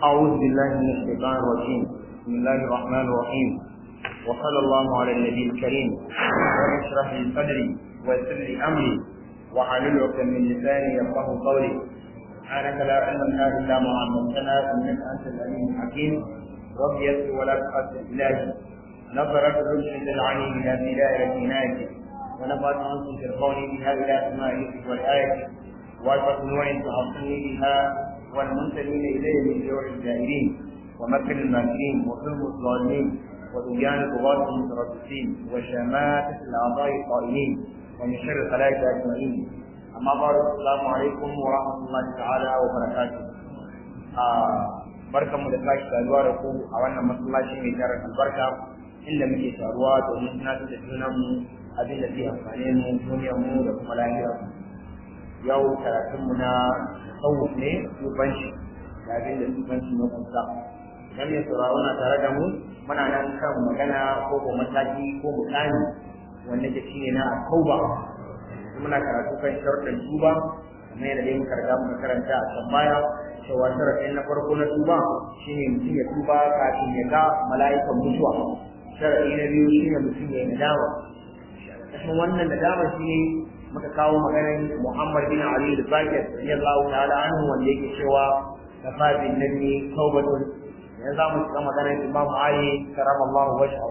أعوذ بالله من الشيطان الرجيم بسم الله الرحمن الرحيم وصلى الله على النبي الكريم رب اشرح لي صدري ويسر لي أمري وحلل عقدة من لساني يفقه قولي سبحانك لا علم لنا إلا ما علمتنا إنك أنت العليم الحكيم رب يسر ولا تقصر إلهي نظرت رشد العليم إلى بداية عنايتك ونفعت عنكم في القول بها إلى أسمائك والآية وألفت نوع تعصني بها والمنتمين إليه من جوع الجائرين ومكر الماكرين وظلم الظالمين وطغيان الطغاة المتربصين وشماتة الأعضاء القائمين ومن شر الخلائق أجمعين أما بعد السلام عليكم ورحمة الله تعالى وبركاته barkan mu da sake saduwa da ku a wannan masallaci mai tarin albarka inda muke taruwa domin tunatar da junan mu abin da zai amfane mu duniyar mu da kuma lahiyar mu yau karatun mu na tasawuf ne tubanci da abin da tubanci na kunsa idan mai sauraro na tare da mu muna nan kan magana ko ko mataki ko mukami wanda ke shine na tauba muna karatu kan sharuɗin tuba kamar yadda dai muka riga muka karanta a can baya cewa sharaɗin na farko na tuba shine mutum ya tuba kafin ya ga mala'ikan mutuwa sharaɗi na biyu shine mutum ya yi nadama kashin wannan nadama shine muka kawo maganar Muhammad bin Ali al-Bakir radiyallahu ta'ala anhu wanda yake cewa kafa bin nabi taubatun yanzu za mu shiga maganar Imam Ali karamallahu wajhahu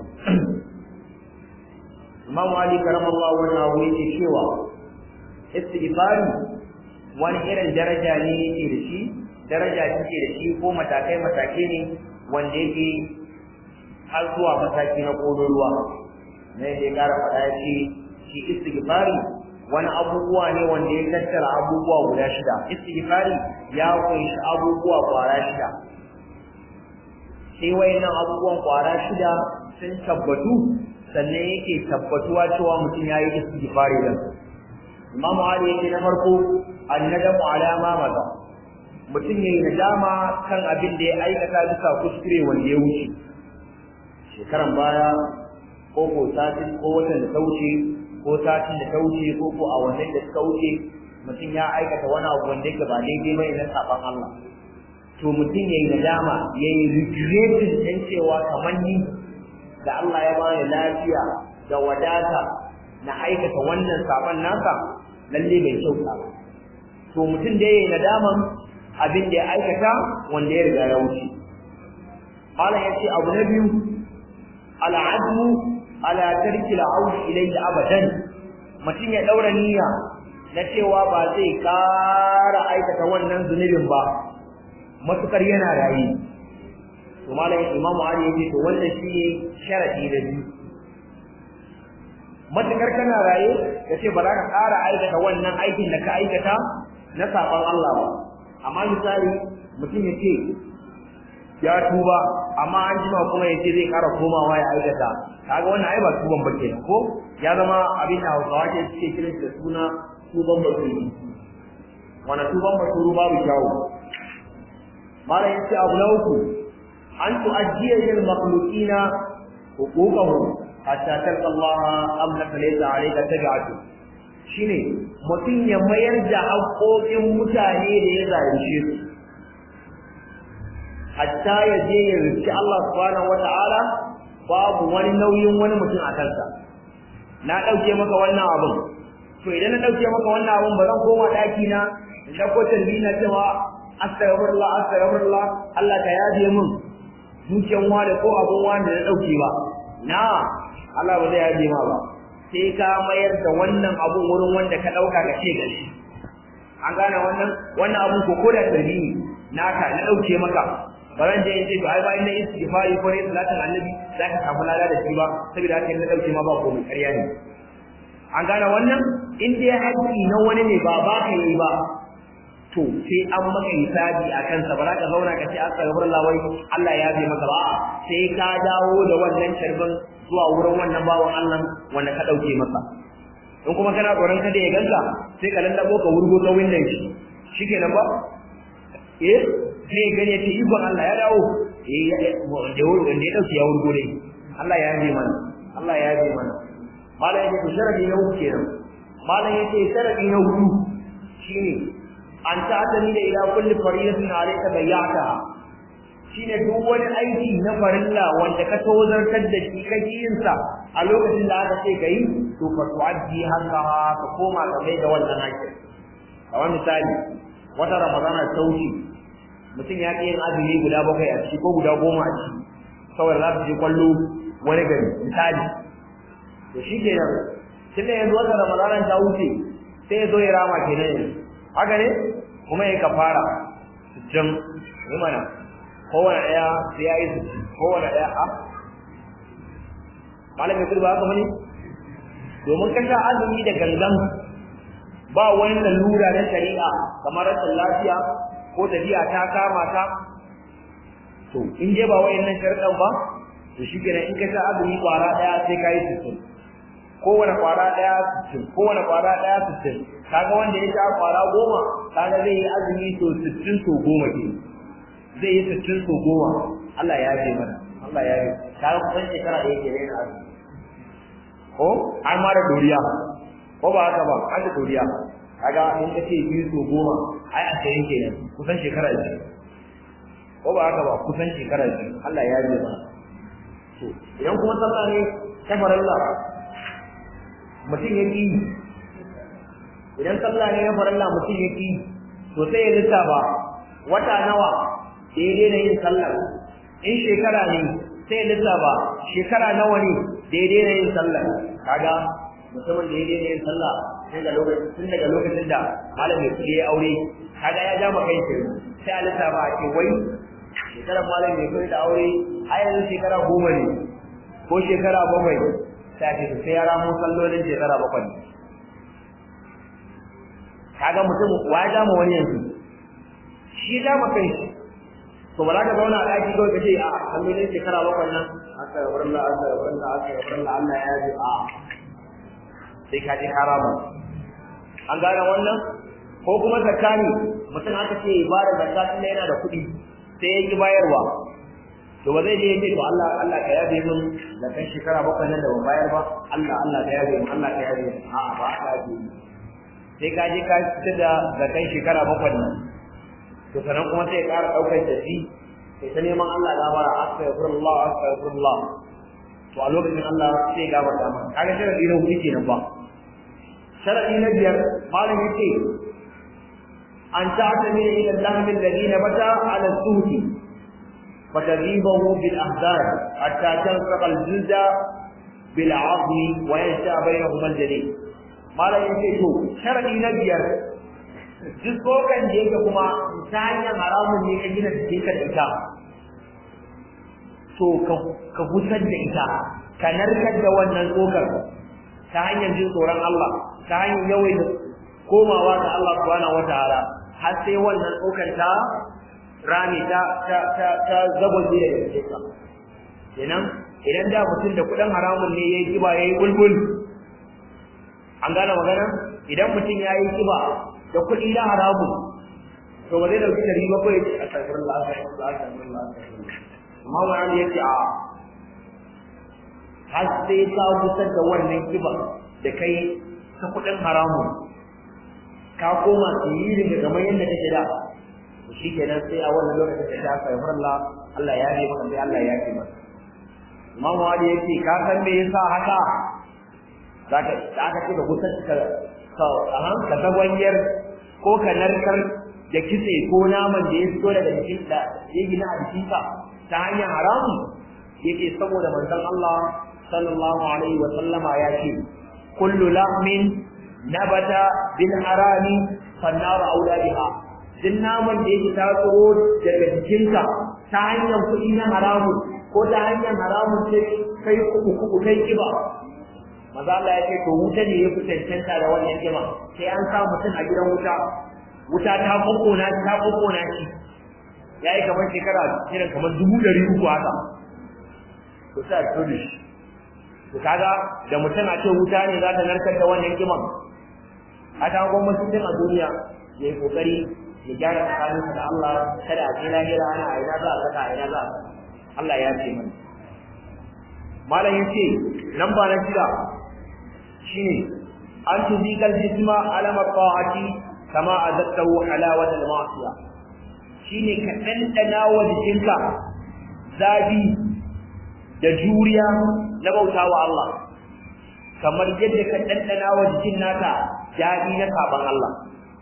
Imam Ali karamallahu wajhahu yake cewa istighfari wani irin daraja ne yake da shi daraja take da shi ko matakai matakai ne wanda yake har zuwa mataki na kololuwa ne da ya kara faɗa ya ce shi istighfari wani abubuwa ne wanda ya tattara abubuwa guda shida istighfari ya kunshi abubuwa kwara shida sai wayannan abubuwan kwara shida sun tabbatu sannan yake tabbatuwa cewa mutum ya yi istighfari din Imam Ali yake na farko annadamu ala ma maza mutum yayi nadama kan abin da ya aikata bisa kuskure wanda ya wuce shekaran baya ko ko satin ko watan da ta wuce ko satin da ta wuce ko ko a wannan da suka wuce mutum ya aikata wani abu wanda yake ba daidai ba na saban Allah to mutum yayi nadama yayi regretting din cewa kamar ni da Allah ya bani lafiya da wadata na aikata wannan saban nasa lalle bai kyauta ba to mutum da yayi nadaman abin da ya aikata wanda ya riga ya wuce malam yace abu na biyu al'azmu ala tarki al'aush ilayhi abadan mutum ya daura niyya na cewa ba zai kara aikata wannan zunubin ba matukar yana rayi to malam imam ali yace to wannan shine sharadi da biyu matukar kana raye kace ba za ka kara aikata wannan aikin da ka aikata na saban Allah ba amma misali mutum yace ya tuba amma an jima kuma yace zai kara komawa ya aikata kaga wannan ai ba tuban ba kenan ko ya zama abin da Hausawa ke suke kiran da suna tuban basuru wannan tuban basuru babu kyawu mala yace abu na uku an tu'addiya lil makhluqina huquqahum hatta talqa Allah amlaka laysa alayka tabi'atu shine mutum ya mayar da haƙoƙin mutane da ya zalunce su hatta ya je ya rufi Allah subhanahu wata'ala babu wani nauyin wani mutum a kansa na ɗauke maka wannan abin to idan na ɗauke maka wannan abin ba zan koma ɗaki na in ɗauko tarbi na cewa astaghfirullah astaghfirullah Allah ka yaje min dukiyan wani ko abin wani da na ɗauke ba na Allah ba zai yaje ma ba sai ka mayar da wannan abun wurin wanda ka ɗauka ka ce gashi an gane wannan wannan abun ko ko da tarbi naka na ɗauke maka ba zan je in ce to ai bayan na istighfari ko ne salatin annabi za ka samu lada da shi ba saboda haka na dauke ma ba komai ƙarya ne an gane wannan in dai haƙƙi na wani ne ba ba ka yi ba to sai an maka hisabi a kansa ba za ka zauna ka ce astaghfirullah wai Allah ya bi maka ba sai ka dawo da wannan sharbin zuwa wurin wannan bawan Allah wanda ka dauke masa in kuma kana tsoron kada ya ganka sai ka lallabo ka wurgo ta windan shi shikenan ba eh sai gane ce ikon Allah ya dawo eh wanda wanda ya dauke ya wurgo dai Allah ya yi mana Allah ya yi mana malam yake sharadi na uku kenan malam yake sharadi na hudu shine an ta'tani da ila kulli faridatin alayka bayyata shine duk wani aiki na farilla wanda ka tozartar da shi ka yin sa a lokacin da aka ce kai to fa tu'addi haqqa ka koma ka mai da wannan haƙƙi kamar misali wata ramadana ta wuce mutum ya ƙi yin azumi guda bakwai a ciki ko guda goma a ciki saboda za su je kwallo wani gari misali to shi ke nan tun da yanzu wata ramadana ta wuce sai ya zo ya rama kenan yanzu haka ne kuma ya kafara sittin ne mana kowane ɗaya sai ya yi sittin kowane ɗaya a malam ya ba haka bane domin ka sha azumi da gangan ba wani lalura na shari'a kamar rashin lafiya ko tafiya ta kama ta to in je ba wayannan sharuɗan ba to shi kenan in ka sha azumi kwara ɗaya sai ka yi sittin kowane kwara ɗaya sittin kowane kwara ɗaya sittin kaga wanda ya sha kwara goma kaga zai yi azumi to sittin so goma ke zai yi sittin so goma Allah ya yafe mana Allah ya yafe kaga kusan shekara ɗaya ke na azumi ko an ma da doriya ko ba haka ba an da doriya kaga in ka ce biyu so goma ai a sayin kenan kusan shekara biyu ko ba haka ba kusan shekara biyu Allah ya yafe mana to idan kuma sallah ne ta farilla mutum ya ƙi idan sallah ne ya farilla mutum ya ƙi to sai ya lissafa wata nawa da ya daina yin sallar in shekara ne sai ya lissafa shekara nawa ne da ya daina yin sallar kaga mutumin da ya daina yin sallah tun daga lokacin tun daga lokacin da malam mai kuɗi ya aure kaga ya ja maka yin sai a lissafa a ce wai shekarar malam mai kuɗi da aure a yanzu shekara goma ne ko shekara bakwai sai ce sai ya ramo sallolin shekara bakwai kaga mutum wa ya dama wani yanzu shi ya dama kai shi to ba za ka zauna a ɗaki kawai ka ce a sallolin shekara bakwai nan aka yi wurin Allah aka yi wurin Allah aka yi wurin Allah Allah ya yi a sai ka je harama an gane wannan ko kuma zakani mutum aka ce ba da zakka tunda yana da kuɗi sai ya ki bayarwa to ba zai je ya ce to Allah Allah ka yabe min da kan shekara bakwai nan da ban bayar ba Allah Allah ka yabe min Allah ka yabe min a'a ba ka yabe sai ka je ka fitar da zakan shekara bakwai nan to sanan kuma sai ya ƙara ɗaukar tafi sai ta neman Allah gafara astaghfirullah astaghfirullah to a lokacin Allah sai ya gafarta maka kaga sharadi na hudu kenan ba sharadi na biyar malam yace an ta'tamina ila al-lahm alladhi nabata ala al-suhti فتغيبه بالأحزان حتى تلصق الجلد بالعظم وينشأ بينهما الجليد ما لا ينشأ شرعي نبيار duk tsokan da yake kuma ta hanyar haramun ne ka gina jikinka da ita to ka gusar da ita ka narkar da wannan tsokar ta hanyar jin tsoron Allah ta hanyar yawai da komawa ga Allah subhanahu wataala har sai wannan tsokar ta rami ta ta ta ta zabaje da yake ka kenan idan da mutum da kudin haramun ne yayi kiba yayi bulbul an gane magana idan mutum yayi kiba da kudi na haramun to ba zai dauki dari ba ko ya ce astaghfirullah astaghfirullah astaghfirullah amma wani yace a har sai ka gusar da wannan kiba da kai ta kudin haramun ka koma tsirin da kamar yadda kake da shi kenan sai a wannan lokacin da ta kai Allah Allah ya yi maka sai Allah ya yi maka Imam Wali yake ka san me yasa haka zaka da aka ce ka gusar ka ka ahan ka tagwanyar ko ka narkar da kitse ko naman da ya fito daga jikin da ya gina a jikinka ta hanyar haramu yake saboda manzon Allah sallallahu alaihi wa sallama ya ce kullu lahmin nabata bil harami fannar aula biha duk naman da yake taso daga jikinka ta hanyar kuɗi na haramu ko ta hanyar haramun sai kai kuku kuku kai kiba maza Allah ya ce to wuta ne ya fi cancanta da wannan kiba sai an sa mutum a gidan wuta wuta ta kokona ta kokona shi yayi kamar shekara irin kamar dubu ɗari uku haka to sai a fito da shi to kaga da mutum a ce wuta ne za ta narkar da wannan kiban a ta gwamnati a duniya ya yi kokari ya gyara tsakaninsa da Allah kada a je lahira ana a ina za a saka a ina za a saka Allah ya ce mana malam yace nan ba na shida shine an tuzikal jisma alama ta'ati kama azaktahu halawat al-ma'siya shine ka ɗanɗana wa jikinka zafi da juriya na bauta wa Allah kamar yadda ka ɗanɗana wa jikin naka daɗi na saban Allah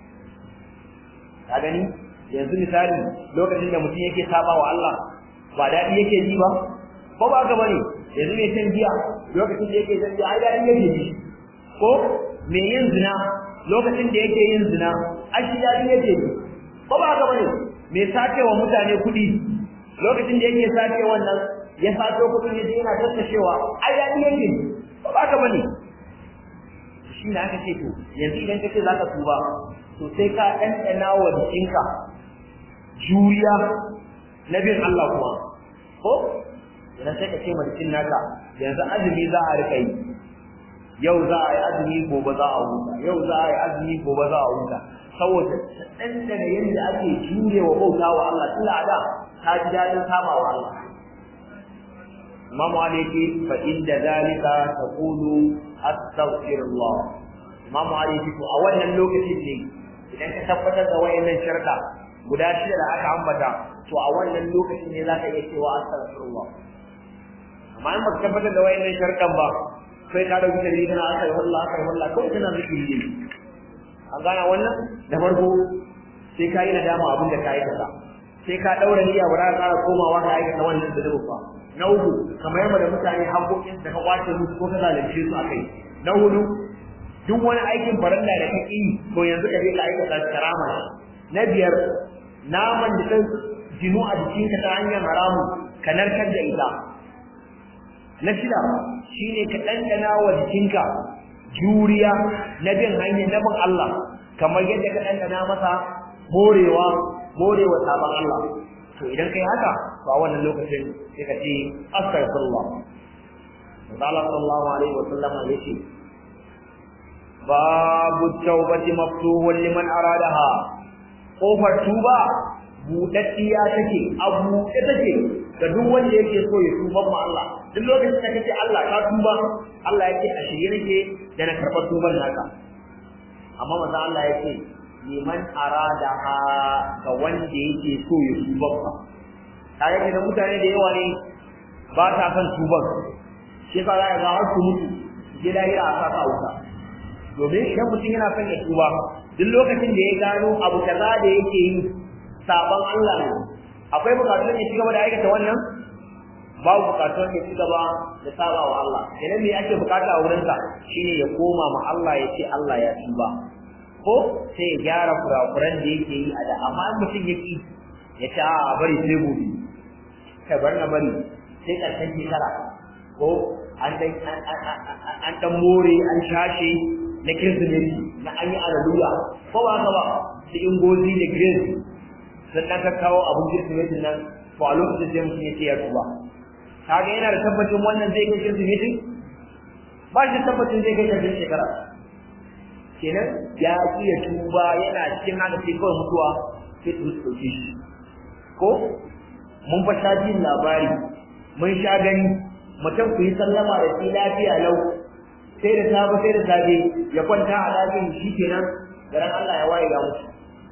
ka gani yanzu misali lokacin da mutum yake saba wa Allah ba daɗi yake ji ba ko ba ka bane yanzu mai shan giya lokacin da yake shan giya ai daɗi yake ji ko mai yin zina lokacin da yake yin zina ai shi daɗi yake ji ko ba ka bane mai sace wa mutane kuɗi lokacin da yake sace wannan ya sato kuɗin yaje yana tattashewa ai daɗi yake ji ko ba ka bane shi ne aka ce to yanzu idan kace zaka tuba to sai ka ɗanɗana wa jikinka juriya na bin Allah kuma ko idan sai ka ce ma jikin naka yanzu azumi za a rika yi yau za a yi azumi gobe za a huta yau za a yi azumi gobe za a huta saboda ɗanɗana yadda ake jure wa bauta wa Allah tun da ta ji daɗin saba wa Allah Imam Ali yake fa inda zalika taqulu astaghfirullah Imam Ali yake to a wannan lokacin ne idan ka tabbatar da wayannan sharka guda shida da aka ambata to a wannan lokacin ne zaka iya cewa astaghfirullah amma in baka tabbatar da wayannan sharkan ba sai ka dauki dalili kana aka yi wallah aka yi wallah kawai kana zikiri ne an gana wannan da farko sai ka yi nadama abin da ka aikata sai ka daura niyya ba za ka ƙara komawa ka aikata wannan da ba na uku kamar yamma da mutane haƙoƙin da ka kwace musu ko ka zalunce su akai na hudu duk wani aikin farilla da kake yi to yanzu ka je ka aikata karama na biyar naman da kan jinu a jikinka ta hanyar haramu ka narkar da ita na shida shine ka ɗanɗana wa jikinka juriya na bin hanyar na bin Allah kamar yadda ka ɗanɗana masa morewa morewa sabon Allah to idan kai haka to a wannan lokacin sai ka ce astaghfirullah Allah sallallahu alaihi wa sallam ya ce babu tawbati maftuhun liman aradaha kofar tuba budaddiya take a buɗe take ga duk wanda yake so ya tuba ma Allah duk lokacin da kace Allah ka tuba Allah yake a shirye nake da na karɓar tuban naka amma manzo Allah yake liman aradaha ga wanda yake so ya tuba fa tare da mutane da yawa ne ba ta son tuban shi yasa za ka ga har su mutu je lahira a saka wuta domin idan mutum yana son ya tuba duk lokacin da ya gano abu kaza da yake yi saban Allah ne akwai bukatun ya ci gaba da aikata wannan babu bukatun ya ci gaba da saba wa Allah idan me ake bukata a wurinsa shine ya koma ma Allah ya ce Allah ya tuba ko sai ya gyara kurakuran da yake yi a da amma in mutum ya ki ya ce a bari sai gobe kai bar na bari sai ƙarshen shekara ko an dan an dan more an shashe na kirsimeti na an yi alaluya ko ba haka ba su ingozi da grace sun dan ka kawo abun kirsimeti nan to a lokacin sai mutum ya ce ya tuba kaga yana da tabbacin wannan zai kai kirsimeti ba shi tabbacin zai kai ƙarshen shekara kenan ya ki ya tuba yana cikin haka sai kawai mutuwa sai su ɗauke shi ko mun fa sha jin labari mun sha gani mutum ku yi sallama da shi lafiya lau sai da safe sai da safe ya kwanta a ɗakin shi kenan garan Allah ya waye ga mutu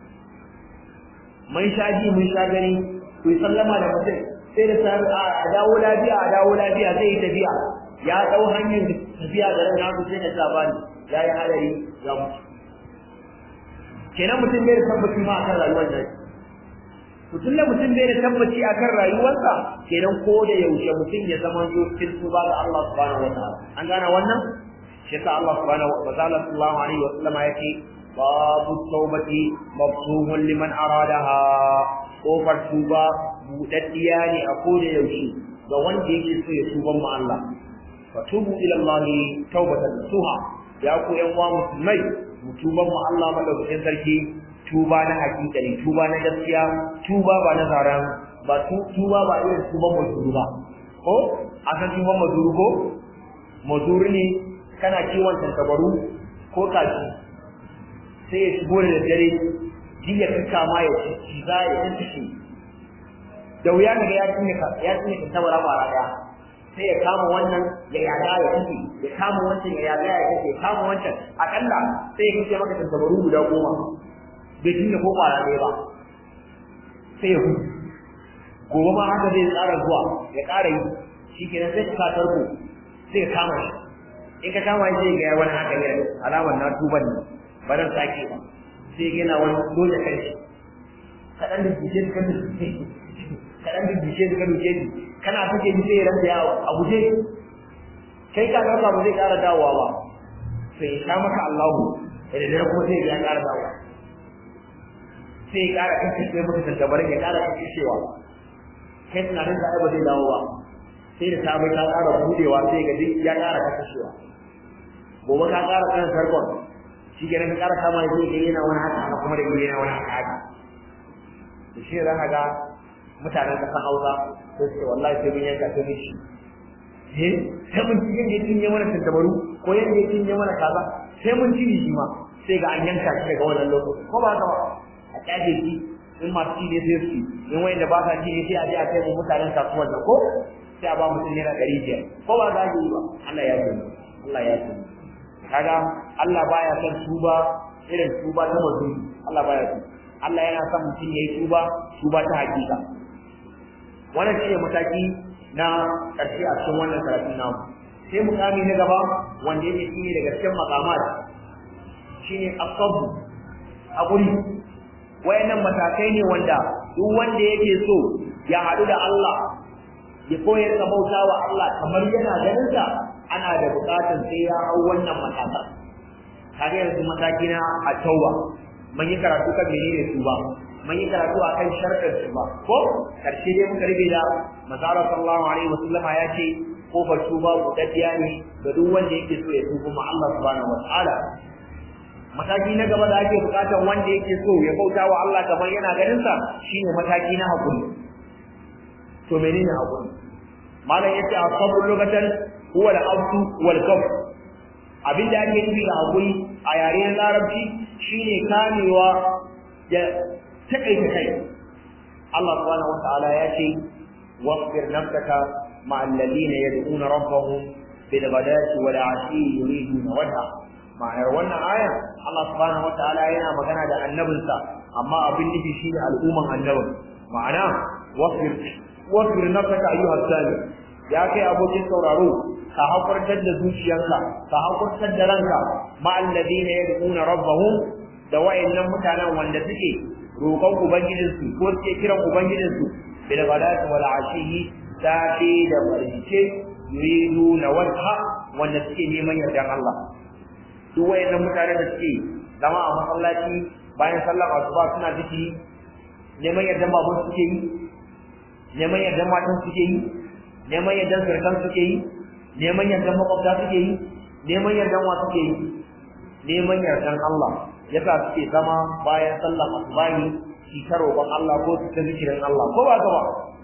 mun sha ji mun sha gani ku yi sallama da mutum sai da safe a dawo lafiya a dawo lafiya zai yi tafiya ya ɗau hanyar tafiya garin nasu sai da sabani ya yi hadari ya mutu kenan mutum bai da tabbaci ma akan rayuwar nan mutum da mutum bai da tabbaci akan rayuwarsa kenan ko da yaushe mutum ya zama zo cikin tuba ga Allah subhanahu wa ta'ala an gane wannan shi yasa Allah subhanahu wa ta'ala sallallahu alaihi wa sallam yake babu tawbati mafsuhun liman aradaha kofar tuba budaddiya ne a ko da yaushe ga wanda yake so ya tuban ma Allah fatubu ila Allah tawbatan nasuha ya ku yan uwa musulmai mu tuban mu Allah madaukakin sarki tuba na hakika ne tuba na gaskiya tuba ba na zaran ba tuba ba irin tuban mazuru ba ko a san tuban mazuru ko mazuru ne kana kiwon tantabaru ko kaji sai ya shigo da dare jiya ka kama ya ci za ya ci da wuya kaga ya cinye ya cinye tantabara ba daya sai ya kama wannan ya yaga ya kace ya kama wancan ya yaga ya kace ya kama wancan akalla sai ya kace maka tantabaru guda goma bai cinye ko kwara ɗaya ba sai ya hudu gobe ma haka zai tsara zuwa ya ƙara yi shi kenan sai ka tarko sai ka kama shi in ka kama shi ga wani haka ne alamar na tuban ne ba zan sake ba sai yana wani dole kai shi kaɗan da bishe ka bishe kaɗan da bishe ka bishe kana take bishe ya ranta yawo a guje kai ka ɗauka ba zai ƙara dawowa ba sai ya maka Allahu da dare kuma sai ya ƙara dawowa sai ya ƙara kashe maka tantabarin ya ƙara kashewa kai tunanin da ai ba zai dawo ba sai da sabai ta ƙara budewa sai ga duk ya ƙara kashewa gobe ka ƙara kan sarkon shi ke ka ƙara kama shi ga yana wani haka haka kuma da yana wani haka haka da shi za ka ga mutanen ƙasar Hausa sai su ce wallahi sai mun yanka sai mun ci eh sai mun ci yadda ya cinye mana tantabaru ko yadda ya cinye mana kaza sai mun ci shi ma sai ga an yanka shi daga wannan lokacin ko ba haka ba a ƙyaje shi in masu ci ne sai su in wanda ba sa ci ne sai a je a kai mu mutanen kasuwar da ko sai a ba mutum naira ɗari biyar ko ba za yi ba Allah ya ce Allah ya ce kaga Allah baya son tuba irin tuba ta mazuni Allah baya son Allah yana son mutum yayi tuba tuba ta hakika wannan shi ne mataki na ƙarshe a cikin wannan karatun namu sai mukami na gaba wanda yake shi ne daga cikin makamat shine asabu hakuri wayannan matakai ne wanda duk wanda yake so ya haɗu da Allah ya koyar da bauta wa Allah kamar yana ganin sa ana da buƙatar sai ya hau wannan matakan kaga yanzu mataki na a tauba mun yi karatu kan menene su ba mun yi karatu akan sharɗin su ba ko karshe dai muka rige da masara sallallahu alaihi wasallam ya ce kofar tuba budaddiya ne ga duk wanda yake so ya tuba ma Allah subhanahu wataala mataki na gaba da ake bukatar wanda yake so ya bauta wa Allah kamar yana ganin sa shine mataki na hakuri to menene hakuri malam yace asabul lugatan huwa al-abdu wal kaf abinda ake nufi da hakuri a yare na larabci shine kamewa da takaita kai Allah subhanahu wataala ya ce wasbir nafsaka ma alladhina yad'una rabbahum bil ghadati wal 'ashi yuriduna wajha ma'anar wannan aya Allah subhanahu wataala yana magana da annabinsa amma abin nufi shine al'umman annabin ma'ana wasbir wasbir nafsaka ayyuha sami ya kai abokin sauraro ka hakurtar da zuciyarka ka hakurtar da ranka ma alladina yad'una rabbahum da wayannan mutanen wanda suke roƙon ubangijinsu ko suke kiran ubangijinsu bil ghadati wal ashiyi safi da barjice yuridu na wajha wanda suke neman yardan Allah duk wayannan mutane da suke zama a masallaci bayan sallar asuba suna zikiri neman yardan babun suke yi neman yardan matan suke yi neman yardan surkan suke yi neman yardan makwabta suke yi neman yardan wa suke yi neman yardan Allah yasa suke zama bayan sallar asubahi shi ta roƙon Allah ko su ta zikirin Allah ko ba ka ba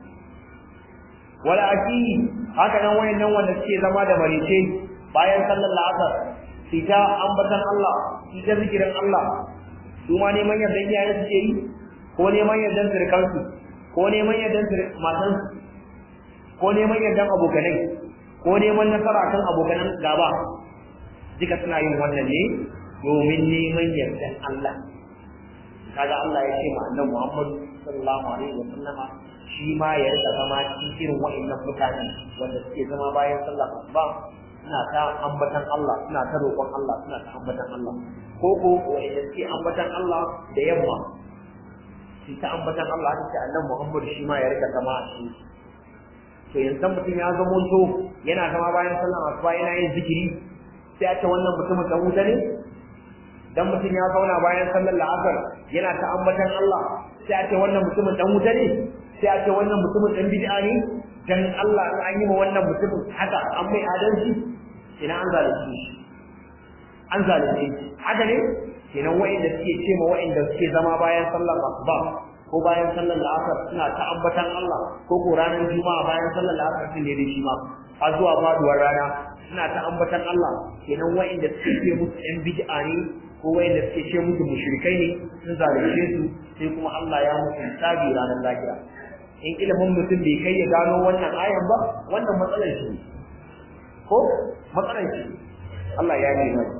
wala aki haka nan wayannan wanda suke zama da marice bayan sallar la'asar su ta ambatan Allah su ta zikirin Allah su ma neman yardan iyaye suke yi ko neman yardan surkansu ko neman yardan matansu ko neman yardan abokanai ko neman nasara kan abokanan gaba duka suna yin wannan ne domin neman yardan Allah kaga Allah ya ce ma annabi Muhammad sallallahu alaihi wa sallama shi ma ya rika zama cikin irin wa'annan mutane wanda suke zama bayan sallah asuba suna ta ambatan Allah suna ta roƙon Allah suna ta ambatan Allah ko ko wa'anda suke ambatan Allah da yamma shi ta ambatan Allah ta ce annabi Muhammad shi ma ya rika zama a cikin to yanzu mutum ya zama to yana zama bayan sallah asuba yana yin zikiri sai a ce wannan mutumin dan wuta ne dan mutum ya zauna bayan sallar la'asar yana ta ambatan Allah sai a ce wannan mutumin dan wuta ne sai a ce wannan mutumin dan bid'a ne dan Allah in an yi ma wannan mutumin haka an mai adalci ina an zalunci shi an zalunci shi haka ne kenan wa'inda suke ce ma wa'inda suke zama bayan sallar asuba ko bayan sallar la'asar suna ta ambatan Allah ko ko ranar juma'a bayan sallar la'asar sun ne da shi ma har zuwa faduwar rana suna ta ambatan Allah kenan wa'inda suke musu yan bid'a ne ko wa'inda suke ce musu mushrikai ne sun zalunce su sai kuma Allah ya musu hisabi ranar lahira in ilimin mutum bai kai ya gano wannan ayan ba wannan matsalar shi ko matsalar shi Allah ya yi mai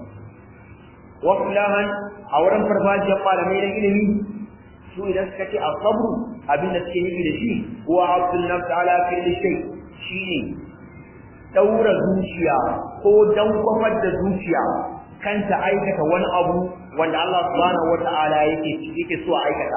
wa kullahan a wurin farfajiyar malamai na ilimi su idan suka ce asabru abin da suke nufi da shi huwa abdul nafs ala kulli shay shine daura zuciya ko dankwafar da zuciya kanta aikata wani abu wanda Allah subhanahu wata'ala yake yake so a aikata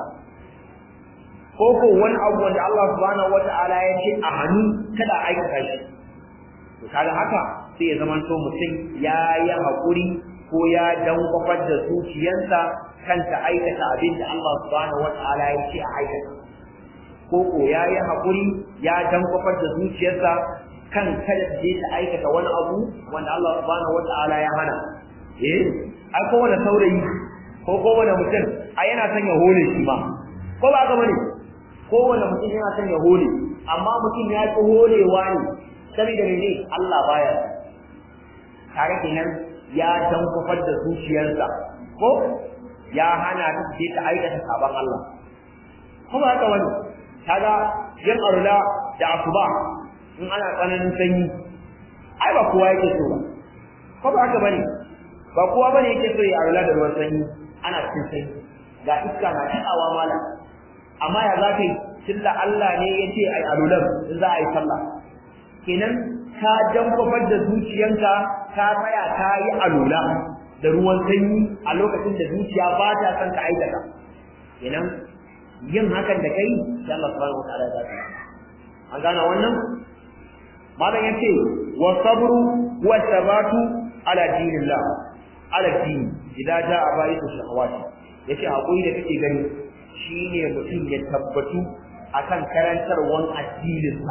ko ko wani abu wanda Allah subhanahu wata'ala ya ce a hannu kada a aikata shi to kaga haka sai ya zama to mutum ya yi hakuri ko ya dankwafar da zuciyarsa kanta aikata abin da Allah subhanahu wata'ala ya ce a aikata ko ko ya yi hakuri ya dankwafar da zuciyarsa kan kada ta je ta aikata wani abu wanda Allah subhanahu wata'ala ya hana eh ai kowane saurayi ko kowane mutum ai yana son ya hole shi ma ko ba ga bane kowane mutum yana son ya hole amma mutum ya ki holewa ne saboda mene Allah baya kare kenan ya tankufar da zuciyarsa ko ya hana ta je ta aikata sabon Allah ko ba haka wani kaga yin arula da asuba in ana tsananin sanyi ai ba kowa yake so ba ko ba haka bane ba kowa bane yake so ya arula da ruwan sanyi ana cikin sanyi ga iska na kaɗawa malam amma ya za ka yi tunda Allah ne ya ce ai alulan in za a yi sallah kenan ka jankwafar da zuciyanka ka tsaya ka yi alula da ruwan sanyi a lokacin da zuciya ba ta son ka aikata kenan yin hakan da kai sai Allah subhanahu wataala ya zaka an gane wannan malam yace wa sabru wa sabatu ala dinillah ala din idan jaa ba'itu shahawati yace hakuri da kake gani shine mutum ya tabbatu akan karantarwan addininsa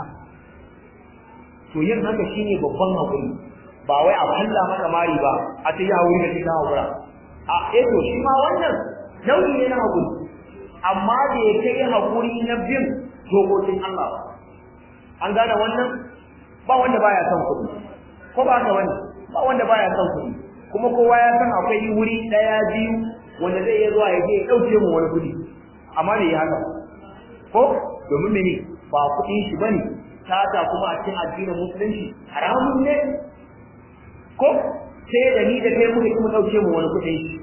to yin haka shine babban hakuri ba wai a falla maka mari ba a ce ya hakuri da kika hakura a eh to shi ma wannan nauyi ne na hakuri amma da ya kai hakuri na bin dokokin Allah ba an gane wannan ba wanda baya son kuɗi ko ba haka wani ba wanda baya son kuɗi kuma kowa ya san akwai wuri ɗaya biyu wanda zai iya zuwa ya je ya ɗauke mu wani kuɗi amma bai yi haka ko domin mene ba kuɗin shi bane sata kuma a cikin addinin musulunci haramun ne ko sai da ni da kai muka kuma ɗauke mu wani kuɗin shi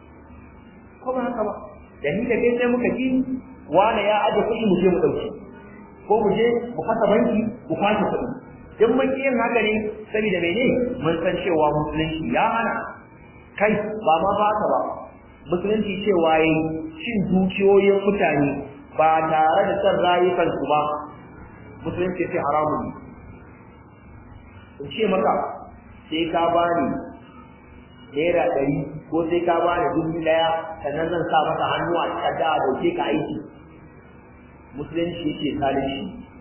ko ba haka ba da ni da kai sai muka ji wani ya aje kuɗi mu je mu ɗauke ko mu je mu fasa banki mu kwashe kuɗi in mun ƙi yin haka ne saboda mene mun san cewa musulunci ya hana kai ba ma ba haka ba musulunci cewa yayi cin dukiyoyin mutane ba tare da son rayukansu ba musulunci sai haramun ne in ce maka sai ka bani naira ɗari ko sai ka bani dubu ɗaya sannan zan sa maka hannu a takarda a dauke ka aiki musulunci yake zalunci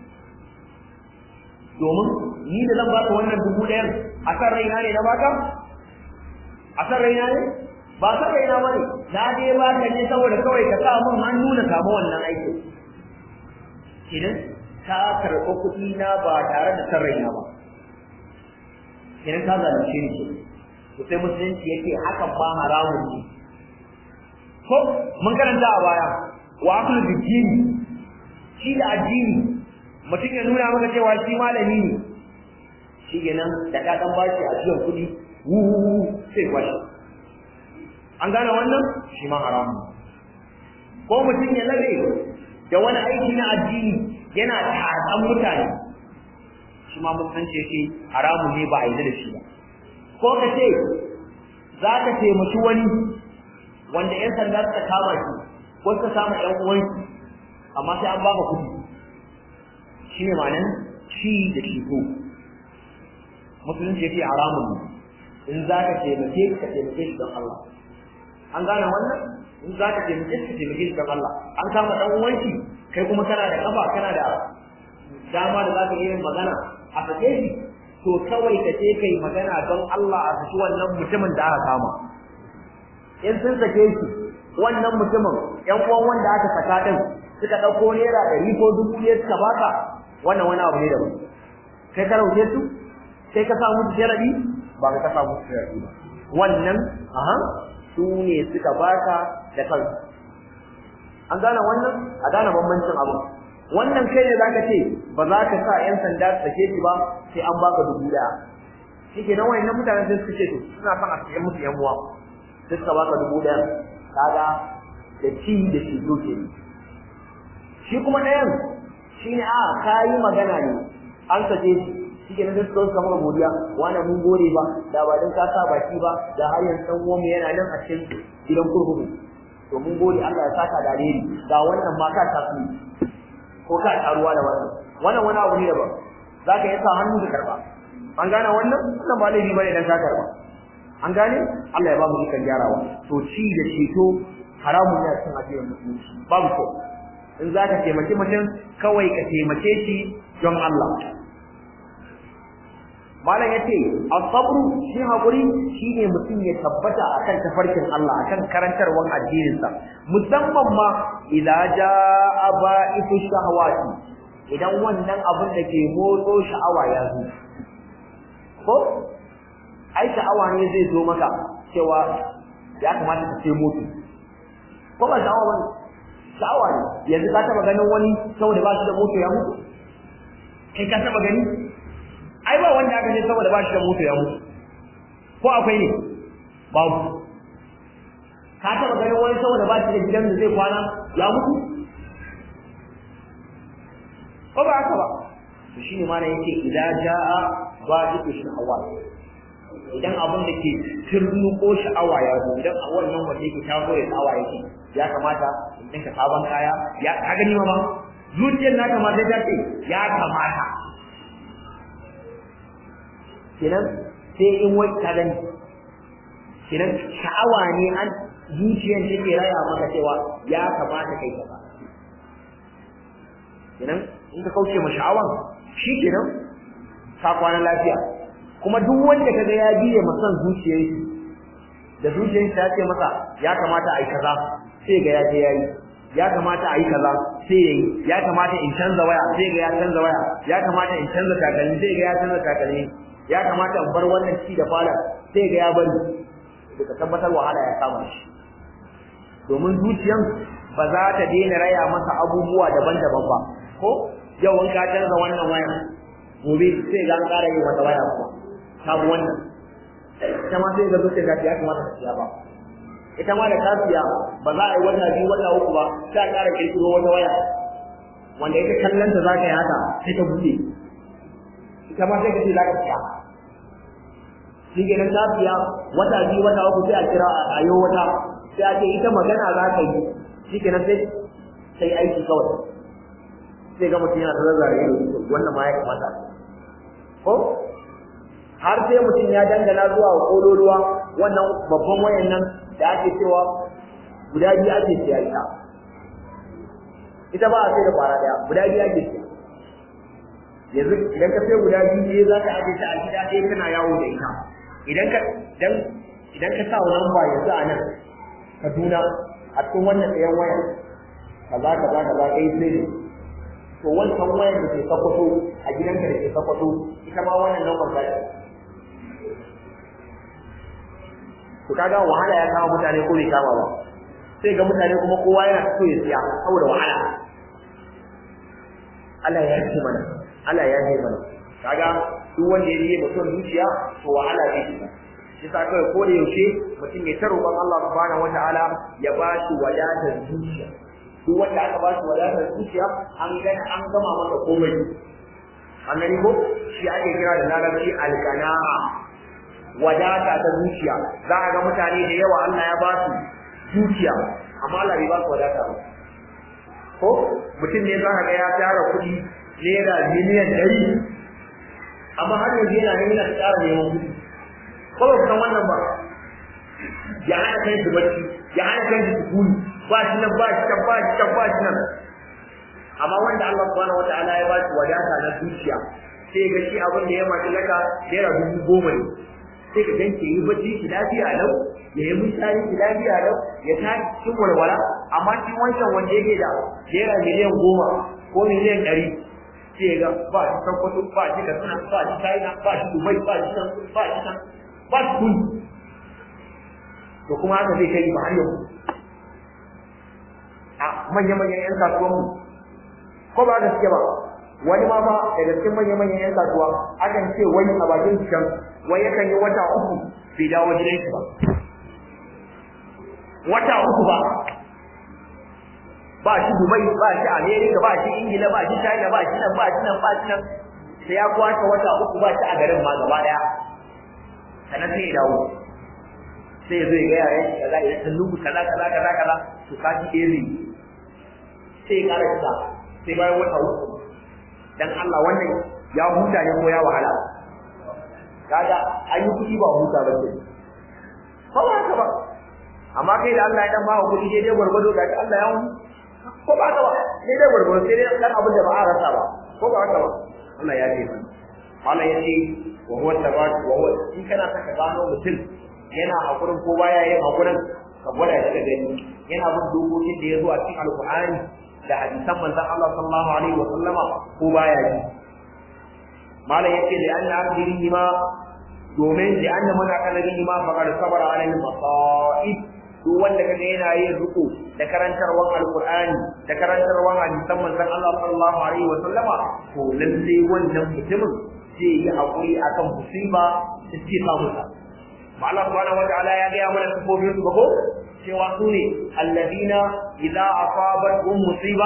domin ni da zan baka wannan dubu ɗayan a kan raina ne na baka a kan raina ne ba san raina bane na je ba ka ne saboda kawai ka sa mun hannu na samu wannan aikin idan ka karɓi kuɗi na ba tare da san raina ba idan ka zalunce ni ke to sai musulunci yake hakan ba haramun ne ko mun karanta a baya wa akulu bidini shi da addini mutum ya nuna maka cewa shi malami ne shi kenan da ka dan bashi a cikin kuɗi wu sai kwashi an gane wannan shi ma haramun ko mutum ya labe da wani aiki na addini yana tatsan mutane shi ma musulunci yake haramun ne ba a yi da shi ba ko ka ce za ka taimaki wani wanda 'yan sanda suka kama shi ko suka kama 'yan uwanki amma sai an baka kuɗi shi ne ma'anan shi da ko musulunci yake haramun ne in za ka taimake ka taimake shi don Allah an gane wannan in za ka taimake shi ka taimake shi don Allah an kama ɗan uwanki kai kuma kana da kafa kana da dama da za ka yi magana a sake shi to kawai ka je kai magana don Allah a saki wannan mutumin da aka kama in sun sake shi wannan mutumin ƴan uwan wanda aka saka din suka ɗauko naira ɗari ko dubu ɗaya suka baka wannan wani abu ne daban kai ka rauke su kai ka sa musu sharadi ba ka sa musu sharadi ba wannan aha su ne suka baka da kansu an gane wannan a gane bambancin abu wannan kai ne zaka ce ba za ka sa yan sanda su sake shi ba sai an baka dubu daya shike nan wayannan mutanen sai suka ce to suna son a sake musu yan uwa sai suka baka dubu daya kaga da ci da shi doke shi kuma ɗayan shine a kayi magana ne an sace shi shi ke nan suka suka godiya wani mun gode ba da ba dan ka sa baki ba da har yanzu dan uwan yana nan a cikin gidan kurkuku to mun gode Allah ya saka da alheri ga wannan ma ka tafi ko ka taruwa da wannan wannan wani abu ne daban zaka yi sa hannu da karba an gane wannan wannan ba laifi bane dan ka karba an gane Allah ya ba mu dukan gyarawa to ci da ceto haramun ne a cikin addinin musulunci babu ko in zaka taimaki mutum kawai ka taimake shi don Allah malam yace as-sabru shi hakuri shine mutum ya tabbata akan tafarkin Allah akan karantarwar addinin sa musamman ma idza jaa ba'itu shahawati idan wannan abin da ke motso sha'awa ya zo ko ai sha'awa ne zai zo maka cewa ya kamata ka ce mutu ko ba sha'awa bane sha'awa ne yanzu ka taba ganin wani saboda ba shi da moto ya mutu kai ka taba gani ai ba wanda aka ce saboda ba shi da moto ya mutu ko akwai ne babu ka taba ganin wani saboda ba shi da gidan da zai kwana ya mutu ko ba haka ba to shine ma yake idan jaa ba duk sha'awa idan abin da ke turnuko sha'awa ya zo idan a wannan wanda yake taso ya sha'awa yake ya kamata in dinka sabon kaya ya ka gani ma zuciyar naka ma sai ta ce ya kamata kenan sai in wai ka gani kenan sha'awa ne an zuciyar take raya maka cewa ya kamata kai kaza kenan in ka kauce ma sha'awan shi kenan ka kwana lafiya kuma duk wanda kaga ya biye ma son zuciyar shi da zuciyar ta ce masa ya kamata a yi kaza sai ga ya je yayi ya kamata a yi kaza sai yayi ya kamata in canza waya sai ga ya canza waya ya kamata in canza takalmi sai ga ya canza takalmi ya kamata in bar wannan ci da fara sai ga ya bari daga tabbatar wahala ya kama shi domin zuciyan ba za ta daina raya masa abubuwa daban-daban ba ko yau in ka canza wannan waya gobe sai ga an ƙara yin wata waya kuma sabu wannan ita ma sai ga zuciya ta ya kamata ta siya ba ita ma da ta siya ba za a yi wata biyu wata uku ba sai a ƙara kirkiro wata waya wanda ita kallon ta za ka yi haka sai ta buɗe ita ma sai ka ce za ka siya shi kenan ta siya wata biyu wata uku sai a kira a ayo wata sai a ce ita magana za ka yi shi kenan sai sai aiki kawai sai ga mutum yana ta zazzare ido wannan ma ya kamata ko har sai mutum ya dangana zuwa kololuwa wannan babban wayan nan da ake cewa guda biyu ake siya ita ita ba a sai da fara daya guda biyu ake siya yanzu idan ka sai guda biyu ne za ka aje ta a gida ɗaya kana yawo da ita idan ka dan idan ka sa lamba yanzu a nan Kaduna a cikin wannan ɗayan wayan kaza kaza kaza kai sai to wancan wayan da ke sakwato a gidanka da ke sakwato ita ma wannan lambar za ta to kaga wahala ya kama mutane ko bai kama ba sai ga mutane kuma kowa yana so ya siya saboda wahala Allah ya yi mana Allah ya yi mana kaga duk wanda ya yi mutum zuciya to wahala zai shiga shi sa kawai ko da yaushe mutum ya ta roƙon Allah subhanahu wataala ya ba shi wadatar zuciya duk wanda aka ba shi wadatar zuciya an gani an gama masa komai an gani ko shi ake kira da larabci alqana'a wadata ta zuciya za a ga mutane da yawa Allah ya ba su zuciya amma Allah bai ba su wadata ba ko mutum ne za ka ga ya tara kuɗi naira miliyan ɗari amma har yanzu yana nan yana tsara neman kuɗi ko ba san wannan ba ya hana kan shi bacci ya hana kan shi sukuni ba shi nan ba shi can ba shi can ba shi nan amma wanda Allah subhanahu wataala ya ba shi wadata na zuciya sai ga shi abin da ya maki laka naira dubu goma ne sai ka ganke yi bacci ki lafiya lau ya yi mutane ki lafiya lau ya tashi cikin walwala amma shi wancan wanda yake da naira miliyan goma ko miliyan ɗari sai ga ba shi sakwato ba shi katsina ba shi china ba shi dubai ba shi nan ba shi nan ba shi kun to kuma haka zai kai ba har yau a manya-manyan 'yan kasuwanmu ko ba da suke ba wani ma ba daga cikin manya-manyan 'yan kasuwa akan ce wani a bakin can wai yakan yi wata uku bai dawo gidan shi ba wata uku ba ba shi Dubai ba shi America ba shi Ingila ba shi China ba shi nan ba shi nan ba shi nan sai ya kwashe wata uku ba shi a garin ma gaba daya sannan sai ya dawo sai ya zo ya gaya yayin kaza ya san lugu kaza kaza kaza kaza to ka ji iri sai ya kara kisa sai bayan wata uku dan Allah wannan ya huta ne ko ya wahala kaga an yi kuɗi ba huta ba ke ko ba haka ba amma kai da Allah ya dan ba ku kuɗi dai gwargwado ga Allah ya huta ko ba haka ba sai dai gwargwado sai dai dan abin da ba a rasa ba ko ba haka ba Allah ya ce Allah ya ce wa huwa tabat wa huwa in kana saka gano mutum yana hakurin ko baya yin hakurin ka gwada shi da gani yana bin dokokin da ya zo a cikin alqur'ani da hadisan manzon Allah sallallahu alaihi wa sallama ko baya yi malam yace da anna abdihi ma domin da anna mana kalari ma faqad sabara alaihi masaib duk wanda kaga yana yin ruku da karantarwan alqur'ani da karantarwan hadisan manzon Allah sallallahu alaihi wa sallama to lalle wannan mutumin zai yi hakuri akan musiba da ce samu sa Allah subhanahu wataala ya ga mana sifofin su ko cewa su ne alladina idza asabatuhum musiba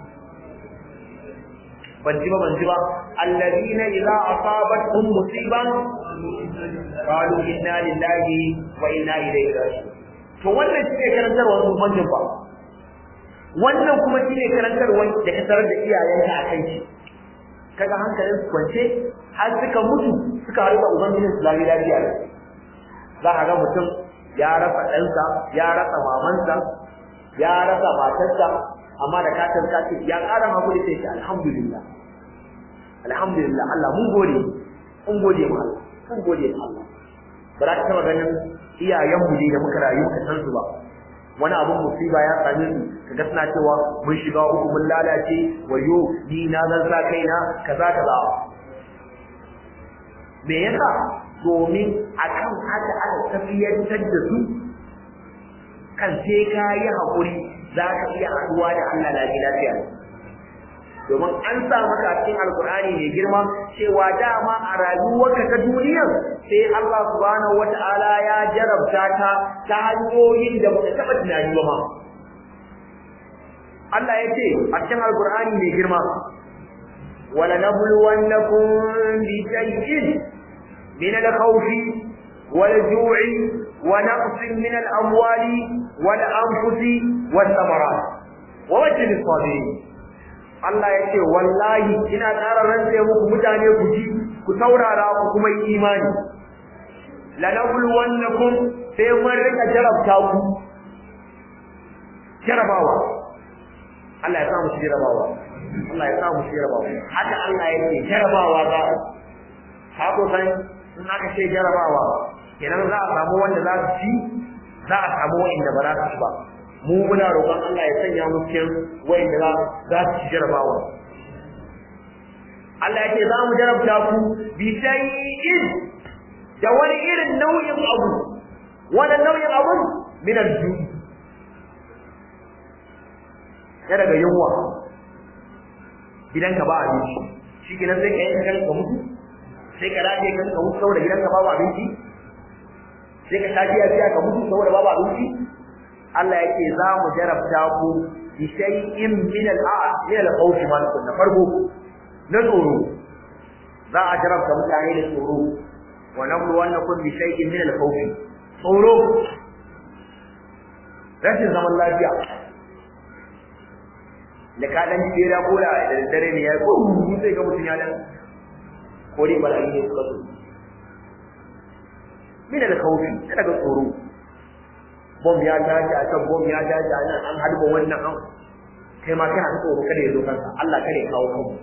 ban ji ba ban ji ba alladina idza asabatuhum musiba qalu inna lillahi wa inna ilaihi raji'un to wannan shine karantarwar mu'minin ba wannan kuma shine karantarwar da ka tarar da iyayenka a kai kaga hankalin su kwance har suka mutu suka haɗu da ubangijin su lafiya lafiya za a ga mutum ya rasa ɗansa ya rasa mamansa ya rasa matarsa amma da katin katin ya ƙara hakuri sai ce alhamdulillah alhamdulillah Allah mun gode mun gode mu Allah mun gode mu Allah ba za ka taɓa ganin iyayenmu ne da muka rayu muka san su ba wani abun musiba ya same su kaga suna cewa mun shiga uku mun lalace wayo ni na zan sa kaina kaza kaza me yasa domin akan haka aka tafiyantar da su kan sai ka yi haƙuri za ka iya haɗuwa da Allah lafiya lafiya domin an sa maka a cikin alkur'ani mai girma cewa dama a rayuwarka ta duniyar sai Allah subhanahu wata'ala ya jarabta ta ta hanyoyin da baka taɓa tunani ba ma Allah ya ce a cikin alkur'ani mai girma wala nabluwannakum bi shay'in min al-khawf wal-ju'i wa naqsin min al-amwali wal-anfusi wath-thamarat wa bashir as-sabirin Allah ya ce wallahi ina ƙara rantse muku mutane ku ji ku saurara ku kuma yi imani lanabluwannakum sai mun rika jarabta ku jarabawa Allah ya samu shi jarabawa Allah ya samu shi jarabawa haka Allah ya ce jarabawa za ka ko san in aka ce jarabawa kenan za a samu wanda za su ci za a samu wanda ba za su ci ba mu muna roƙon Allah ya sanya mu cikin wanda za su ci jarabawa Allah ya ce za mu jarabta ku bi shay'in da wani irin nau'in abu wani nau'in abu min al-ju'i ya daga yunwa gidanka ba abinci shi kenan sai ka yi kan ka mutu sai ka rage kan ka mutu saboda gidanka babu abinci sai ka shafi a biya ka mutu saboda babu abinci Allah yake za mu jarabta ku bi shay'in min al-a min al-khawf ma na farko na tsoro za a jarabta mutane da tsoro wa nablu wannakum bi shay'in min al-khawf tsoro rashin zaman lafiya da ka dan jira ko da da dare ne ya ko sai ga mutun ya dan ko dai bala'i ne suka so min al-khawf daga tsoro bom ya tashi a can bom ya tashi a nan an harba wannan an kai ma kana tsoro kada ya zo kanka Allah kada ya kawo kanku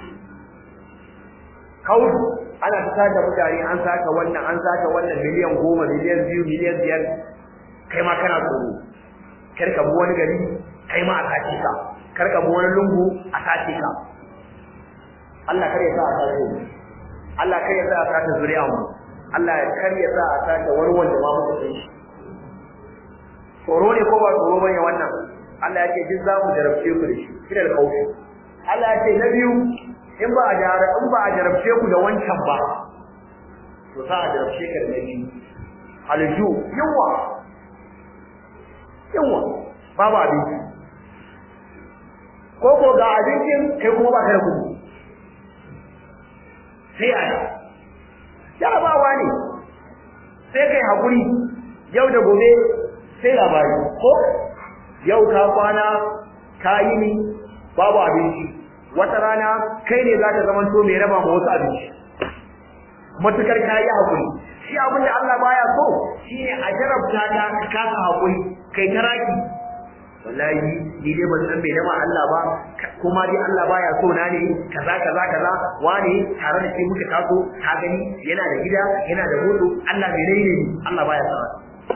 kawo ana ta saka mutane an saka wannan an saka wannan miliyan goma miliyan biyu miliyan biyar kai ma kana tsoro kar ka bi wani gari kai ma a sace ka kar ka bi wani lungu a sace ka Allah kar ya sa a sace mu Allah kar ya sa a sace zuriya mu Allah kar ya sa a sace wani wanda ma muka san shi tsoro ne ko ba tsoro bane wannan Allah ya ce duk za mu jarabce ku da shi kina da kaushi Allah ya ce na biyu in ba a jara in ba a jarabce ku da wancan ba to sa a jarabce ka da na biyu alju yawa yawa babu abinci ko ko ga abincin kai kuma ba ka da kuɗi sai a jarabawa ne sai kai haƙuri yau da gobe sai labari ko yau ka kwana ka yi ni babu abinci wata rana kai ne za ka zama to mai raba ma wasu abinci matukar ka yi haƙuri shi abin da Allah baya so shi ne a jarabta ta ka kasa haƙuri kai ta raki wallahi ni dai ban san bai dama Allah ba kuma dai Allah baya so na ne kaza kaza kaza wani tare da shi muka taso ka gani yana da gida yana da hudu Allah bai dai ne Allah baya so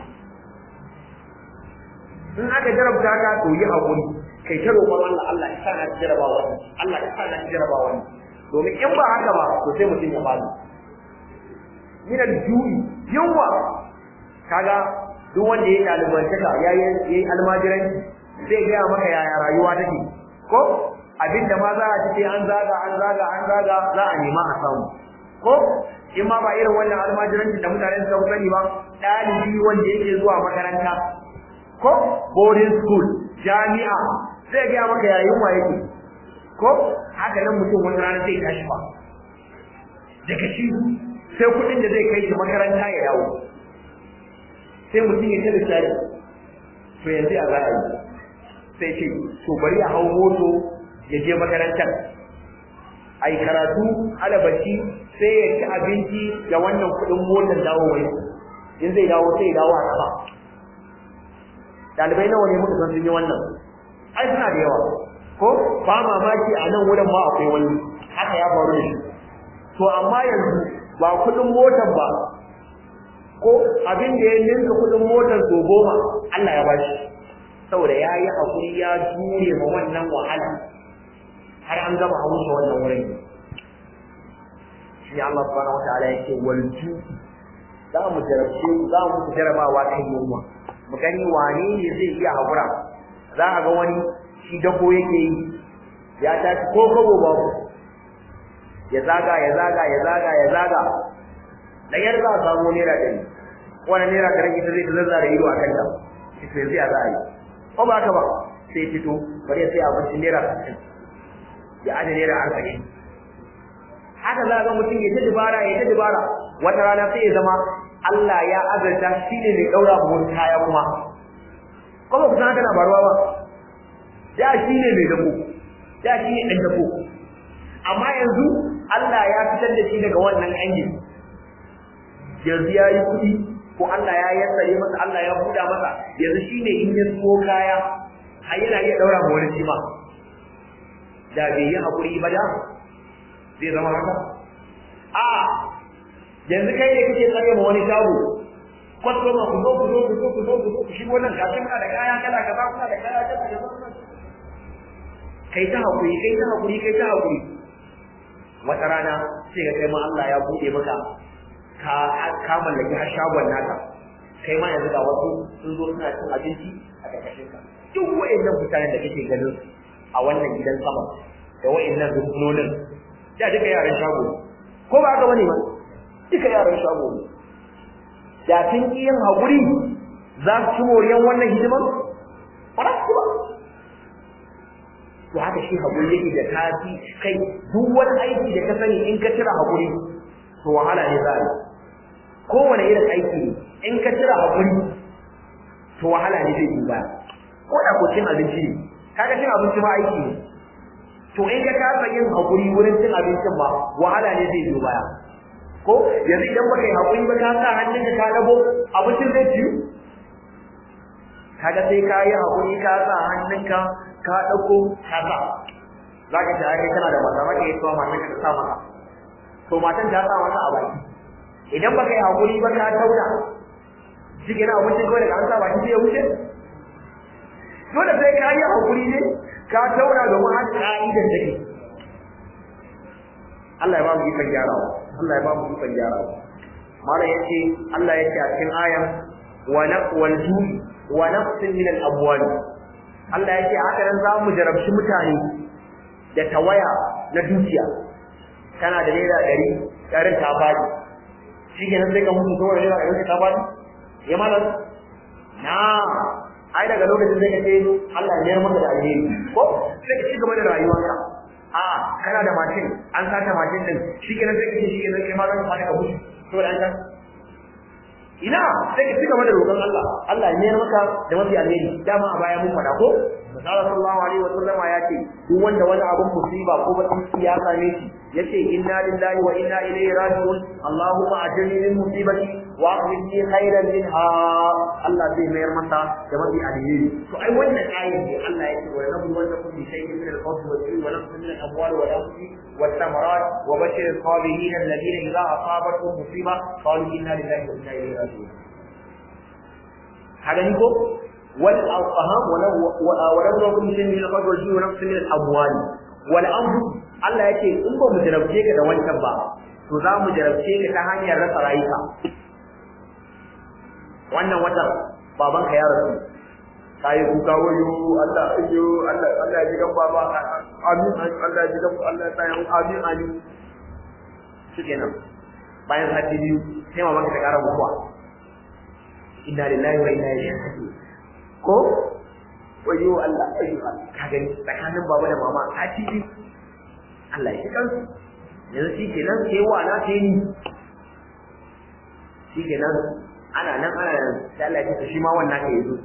in aka jarabta ka to yi hakuri kai ta roƙon Allah Allah ya sa na jaraba wani Allah ya sa na jaraba wani domin in ba haka ba to sai mutum ya fadi min al-ju'i yunwa kaga duk wanda ya dalibantaka yayi yayi almajiranci zai gaya maka yaya rayuwa take ko abinda ma za a ci an zaga an zaga an zaga za a nema a samu ko in ma ba irin wannan almajiranci da mutanen suka sani ba ɗalibi wanda yake zuwa makaranta ko boarding school jami'a zai gaya maka yayin wa yake ko haka nan mutum wani rana zai tashi ba daga shi sai kuɗin da zai kai shi makaranta ya dawo sai mutum ya tada shari to yanzu a za a yi sai ce to bari a hau moto ya je makarantar a yi karatu alabaci sai ya ci abinci da wannan kuɗin motar dawo wai in zai dawo sai ya dawo a kafa ɗalibai nawa ne muka san sun yi wannan ai suna da yawa ko ba mamaki a nan wurin ma akwai wani haka ya faru da shi to amma yanzu ba kuɗin motar ba ko abin da ya ninka kuɗin motar so goma Allah ya bashi saboda ya yi haƙuri ya jure ma wannan wahala har an gama haushe wannan wurin shi Allah subhanahu wa ta'ala yake walju za mu jarabce za mu jarabawa kan yunwa mu gani wane ne zai iya haƙura za a ga wani shi dako yake yi ya tashi ko kabo babu ya zaga ya zaga ya zaga ya zaga da yar za a samu naira ɗari wani naira ɗari ita zai zazza da ido a kanta ita yanzu ya za a yi ko ba ka ba sai fito bari ya sai abincin naira sittin ya aje naira arba'in haka za ga mutum ya ta dubara ya ta dubara wata rana sai ya zama Allah ya azarta shi ne mai ɗaura mu kaya kuma kuma ku san haka na faruwa ba da shi ne mai dabo da shi ne ɗan dabo amma yanzu Allah ya fitar da shi daga wannan angin yanzu ya yi kuɗi ko Allah ya yassare masa Allah ya buɗa masa yanzu shi ne in ya so kaya har yana iya ɗaura ma wani shima da bai yi haƙuri ba da zai zama haka a yanzu kai ne kake tsare ma wani shago kwastoma ku zo ku zo ku zo ku zo ku zo ku shigo nan gashi muna da kaya kala kaza kuna da kaya kala kaza kai ta haƙuri kai ta haƙuri kai ta haƙuri wata rana sai ga kai ma Allah ya buɗe maka ka ka mallaki har shagon naka kai ma yanzu ga wasu sun zo suna cin abinci a ƙarƙashin ka duk wa'annan mutanen da kake ganin a wannan gidan sama da wa'annan rukunonin da duka yaran shago ko ba haka bane ba duka yaran shago ne da sun ki yin haƙuri za su ci moriyan wannan hidiman ba za su ba to haka shi haƙuri yake da tafi kai duk wani aiki da ka sani in ka cire haƙuri to wahala ne za a yi kowane irin aiki ne in ka cire haƙuri to wahala ne zai baya ko da ko cin abinci ne kaga cin abinci ma aiki ne to in ka kasa yin haƙuri wurin cin abincin ma wahala ne zai biyo baya ko yanzu idan baka yi haƙuri ba ka sa hannunka ka dago abincin zai ciyu kaga sai ka yi haƙuri ka sa hannunka ka ɗauko ka sa za ka ta kai kana da mata maka yi tsawa matan ka sa maka to matan ta sa maka a baki idan baka yi haƙuri ba ka tauna shi ke na abincin kawai daga an sa baki sai ya wuce dole sai ka yi haƙuri ne ka tauna domin har ka'idar take Allah ya ba mu ikon gyarawa Allah ya ba mu ikon gyarawa malam yace Allah yace a cikin ayan wa naqwal ju'i wa nafsin min al-abwal Allah yace haka nan za mu jarabci mutane da tawaya na dukiya kana da naira ɗari ɗarin ta faɗi shi ke nan sai ka mutu saboda naira ɗari ta faɗi ya malam na ai daga lokacin sai ka ce Allah ya mayar maka da alheri ko sai ka ci gaba da rayuwarka a kana da mashin an sata mashin din shi kenan sai ka ce shi kenan kai ma zan fara ka mutu to da an ina sai ka ci gaba da roƙon Allah Allah ya mayar maka da mafi alheri dama a baya mun faɗa ko Misali sallallahu alaihi wa sallama ya ce duk wanda wani abun musiba ko bakin ciki ya same shi yace inna lillahi wa inna ilaihi raji'un Allahumma ajirni min musibati wa akhlifni khairan minha Allah zai mayar masa da mafi alheri to ai wannan ayat ne Allah yake wa rabbu wa lakum bi shay'in min al-khawfi wa al-ju'i wa nafsin min al-amwali wal anfusi wat thamarat wa bashir as-sabirin alladhina idha asabatuhum musiba qalu inna lillahi wa inna ilaihi raji'un hada ni ko والأرحام ولو لكم شيء من الفضل والجود ونفس من الأموال والأنفس Allah ya ce in ba mu jarabce ka da wancan ba to za mu jarabce ka ta hanyar rasa rayuka wannan watan baban ka ya rasu kai kuka wayo Allah ayyo Allah Allah ya ji gan baba amin Allah ya ji gan Allah ya tsaya amin amin shikenan bayan sati biyu sai maman ka ta kara mutuwa inna lillahi wa inna ilaihi raji'un ko wayo Allah wayo Allah ka gani tsakanin baba da mama a cikin Allah ya kansu yanzu shi kenan sai wa na sai ni shi kenan ana nan ana nan sai Allah ya ce shi ma wannan ka yazo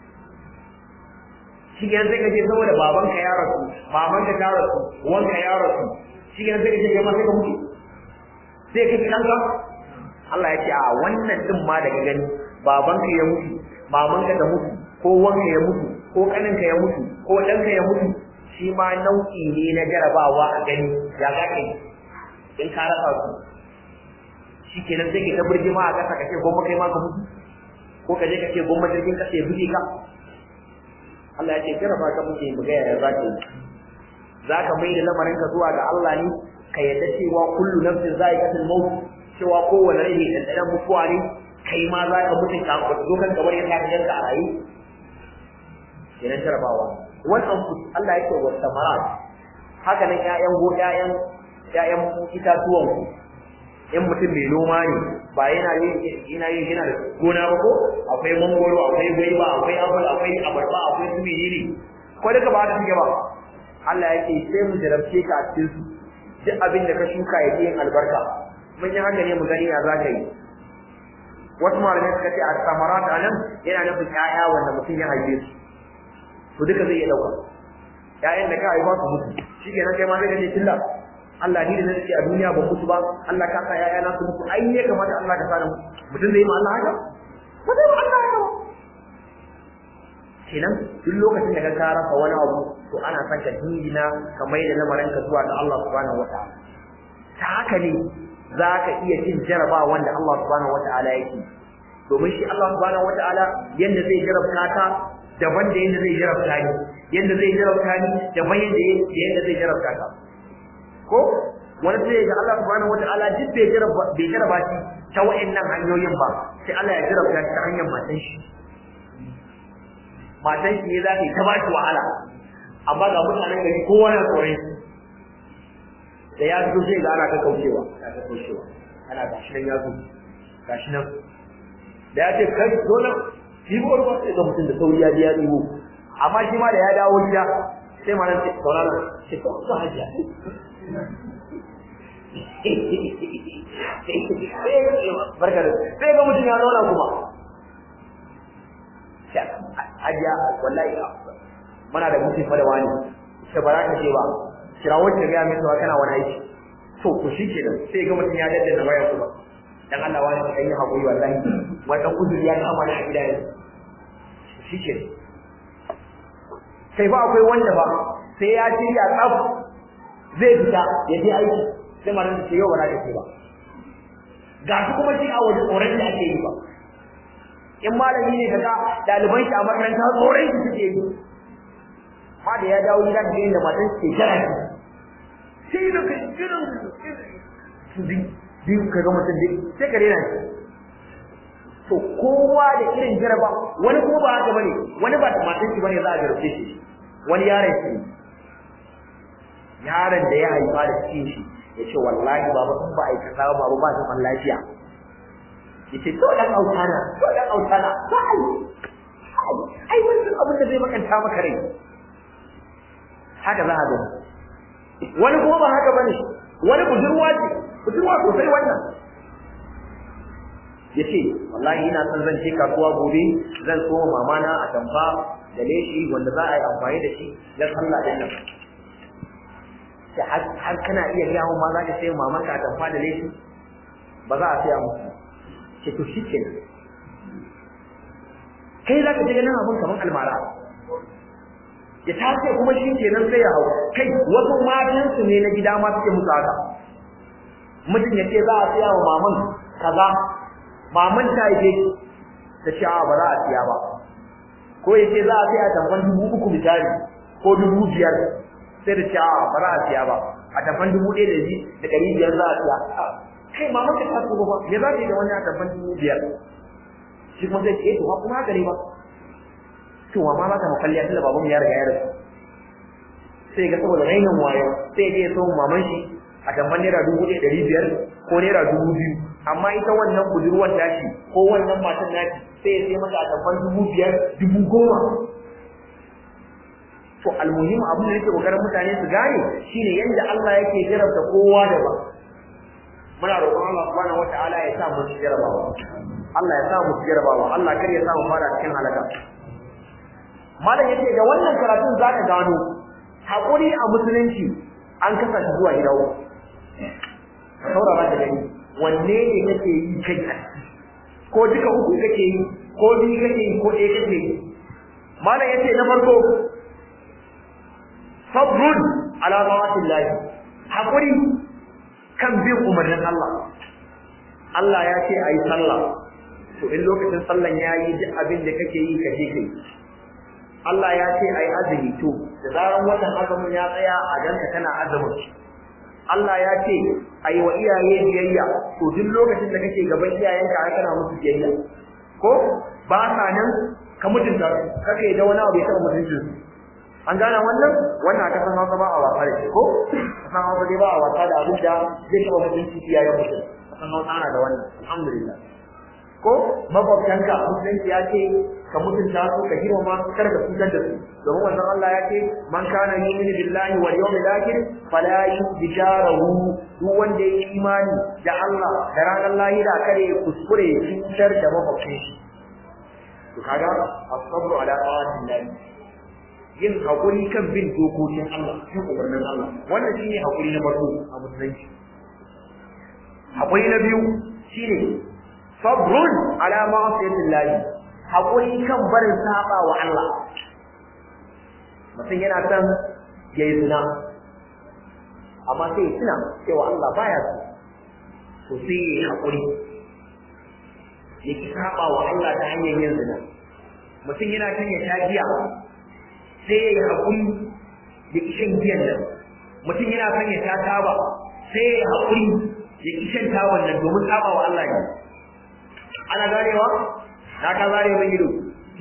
shi kenan sai ka ce saboda babanka ya rasu mamanka ta rasu wanka ya rasu shi kenan sai ka ce kai ma sai ka mutu sai ka kidan ka Allah ya ce a wannan din ma daga gani babanka ya mutu mamanka da mutu ko wanka ya mutu ko kaninka ya mutu ko ɗanka ya mutu shi ma nau'i ne na jarabawa a gani ya za ka yi in ka rasa su shi kenan sai ke ta burge ma a ƙasa ka ce gomma kai ma ka mutu ko ka je ka ce gomma jirgin ƙasa ya buge ka Allah ya ce jaraba ka muke mu ga yaya za ka yi za ka mai da lamarinka zuwa ga Allah ne ka yadda cewa kullu nafsin za'iqatul maut cewa kowane rai ne ɗanɗanon mutuwa ne kai ma za ka mutu ka zo kan gabar ya ta yanka a rayu kenan jarabawa wannan Allah yake wa samarat haka nan ƴaƴan go ƴaƴan ƴaƴan itatuwan ku in mutum mai noma ne ba yana yin yana yin yana da gona ba ko akwai mangoro akwai gwaiba akwai apple akwai abarba akwai su menene ko duka ba haka suke ba Allah yake sai mu jarabce ka a cikin su duk abin da ka shuka ya yin albarka mun yi haka ne mu gani ya za ka yi wasu malamai suka ce a samarat anan yana nufin ƴaƴa wanda mutum ya haife su to duka zai iya dauka ƴaƴan da ka haifa su mutu shikenan kai ma zai kace tilla Allah ni da nake a duniya ba mutu ba Allah ka sa ƴaƴa na su mutu ai ne kamata Allah ka sa da mutum zai ma Allah haka ba zai ma Allah haka ba kenan duk lokacin da ka ka rasa wani abu to ana son ka dingina ka mai da lamarin ka zuwa ga Allah subhanahu wataala ta haka ne za ka iya cin jaraba wanda Allah subhanahu wataala yake domin shi Allah subhanahu wataala yanda zai jarabta ka daban da yadda zai jarabta ni yadda zai jarabta ni daban yadda yadda zai jarabta ka ko wani sai ga Allah subhanahu wataala duk bai jaraba bai jaraba shi ta wayannan hanyoyin ba sai Allah ya jarabta shi ta hanyar matan shi matan shi ne za ta yi ta bashi wahala amma ga mutanen gari kowa na tsoron da ya fito sai ga ana ta kaucewa ana ta kaucewa ana gashi nan ya zo gashi nan da ya ce kai zo nan ɗibo ruwa sai ga mutum da sauri ya je ya ɗibo amma shi ma da ya dawo gida sai ma nan saurara sai ka wasu hajiya barka da sai ga mutum ya zauna kuma hajiya wallahi muna da mutum fa da wani sai ba za ka je ba kira wacce ga mai tsawa kana wani aiki to ku shi ke sai ga mutum ya daddana waya kuma dan Allah wani ka yi hakuri wallahi wannan uzuri ya kama ni a gida yanzu shike sai ba akwai wanda ba sai ya shirya tsaf zai fita ya je aiki sai ma nan ce yau ba za ka ce ba ga su kuma shi a waje tsoron da ake yi ba in malami ne kaga ɗaliban shi a makaranta tsoron shi suke yi ma da ya dawo gida da inda matan ke jira shi sai da kai jiran su biyu ka ga mutum duk sai ka rena shi to kowa da irin jaraba wani kuma ba haka bane wani ba matan shi bane za a jarabce shi wani yaron shi yaron da ya haifa da cikin shi ya ce wallahi baba in ba aikata ba baba ba zaman lafiya ya ce to dan autana to dan autana ba ai ai wannan abin da zai makanta maka rai haka za a gani wani kuma ba haka bane wani budurwa ce budurwa sosai wannan ya ce wallahi ina son zan je kasuwa gobe zan so mama na a tamfa da leshi wanda za a yi amfani da shi na sallah din nan har kana iya gaya ma za ka sai maman ka a tamfa da leshi ba za a saya musu ce to shi kenan kai za ka je ganin abin kamar almara ya tace kuma shi kenan sai ya hau kai wasu matansu ne na gida ma suke musu haka mutum ya ce za a siya wa maman kaza maman ta yi ta ce ba za a siya ba ko ya ce za a siya tamfan dubu uku misali ko dubu biyar sai da ce ba za a siya ba a tamfan dubu ɗaya da da ɗari biyar za a siya kai maman ka ta ba me za ta yi da wani a tamfan dubu biyar shi kuma zai ce to ba kuma haka ne ba to ma za ta makalliya tunda baban ya riga ya rasu sai ga saboda rainin wayo sai ya so maman shi a tamban naira dubu ɗaya ɗari biyar ko naira dubu biyu amma ita wannan budurwar tashi ko wannan matan nashi sai ya sai mata a tamban dubu biyar dubu goma to almuhim abin da yake kokarin mutane su gane shine yanda Allah yake jarabta kowa da ba muna roƙon Allah subhanahu wataala ya sa mu jarabawa Allah ya sa mu jarabawa Allah kar ya sa mu fara cikin halaka malam yace da wannan karatun zaka gano hakuri a musulunci an kasa shi zuwa gida uku saurara da gani wanne ne kake yi kai ko duka uku kake yi ko biyu kake yi ko ɗaya kake yi malam yace na farko sabrun ala ta'atillah hakuri kan bin umarnin Allah Allah ya ce ayi sallah to in lokacin sallan yayi duk abin da kake yi ka je kai Allah ya ce ai azumi to da zaran watan azumin ya tsaya a ganka kana azumin Allah ya ce ai wa iyaye biyayya to duk lokacin da kake gaban iyayenka ai kana musu biyayya ko ba sa nan ka mutunta kake da wani abu ya taba mutuncin su an gane wannan wannan aka san hausa ba a wasa da shi ko san hausa dai ba a wasa da abin da zai taba mutuncin iyayen mutum san hausa ana da wannan alhamdulillah ko makwabtanka musulunci ya ce ka mutunta su ka girmama su kar ka cutar da su domin wannan Allah ya ce man kana yu'minu billahi wal yawmil akhir fala yujarahu duk wanda ya imani da Allah da ranar lahira kare kuskure cutar da makwabcin shi to kaga as-sabru ala ta'atillah yin hakuri kan bin dokokin Allah cikin umarnin Allah wannan shine hakuri na farko a musulunci hakuri na biyu shine sabrun ala ma'asiyatillah hakuri kan barin saba wa Allah mutum yana son yayi zina amma sai ya tuna cewa Allah baya so to sai ya hakuri ya ki saba wa Allah ta hanyar yin zina mutum yana son ya sha giya sai ya yi hakuri ya ki shan giyan nan mutum yana son ya sha taba sai ya yi hakuri ya ki shan taban nan domin saba wa Allah ne ana ganewa na ka zare min ido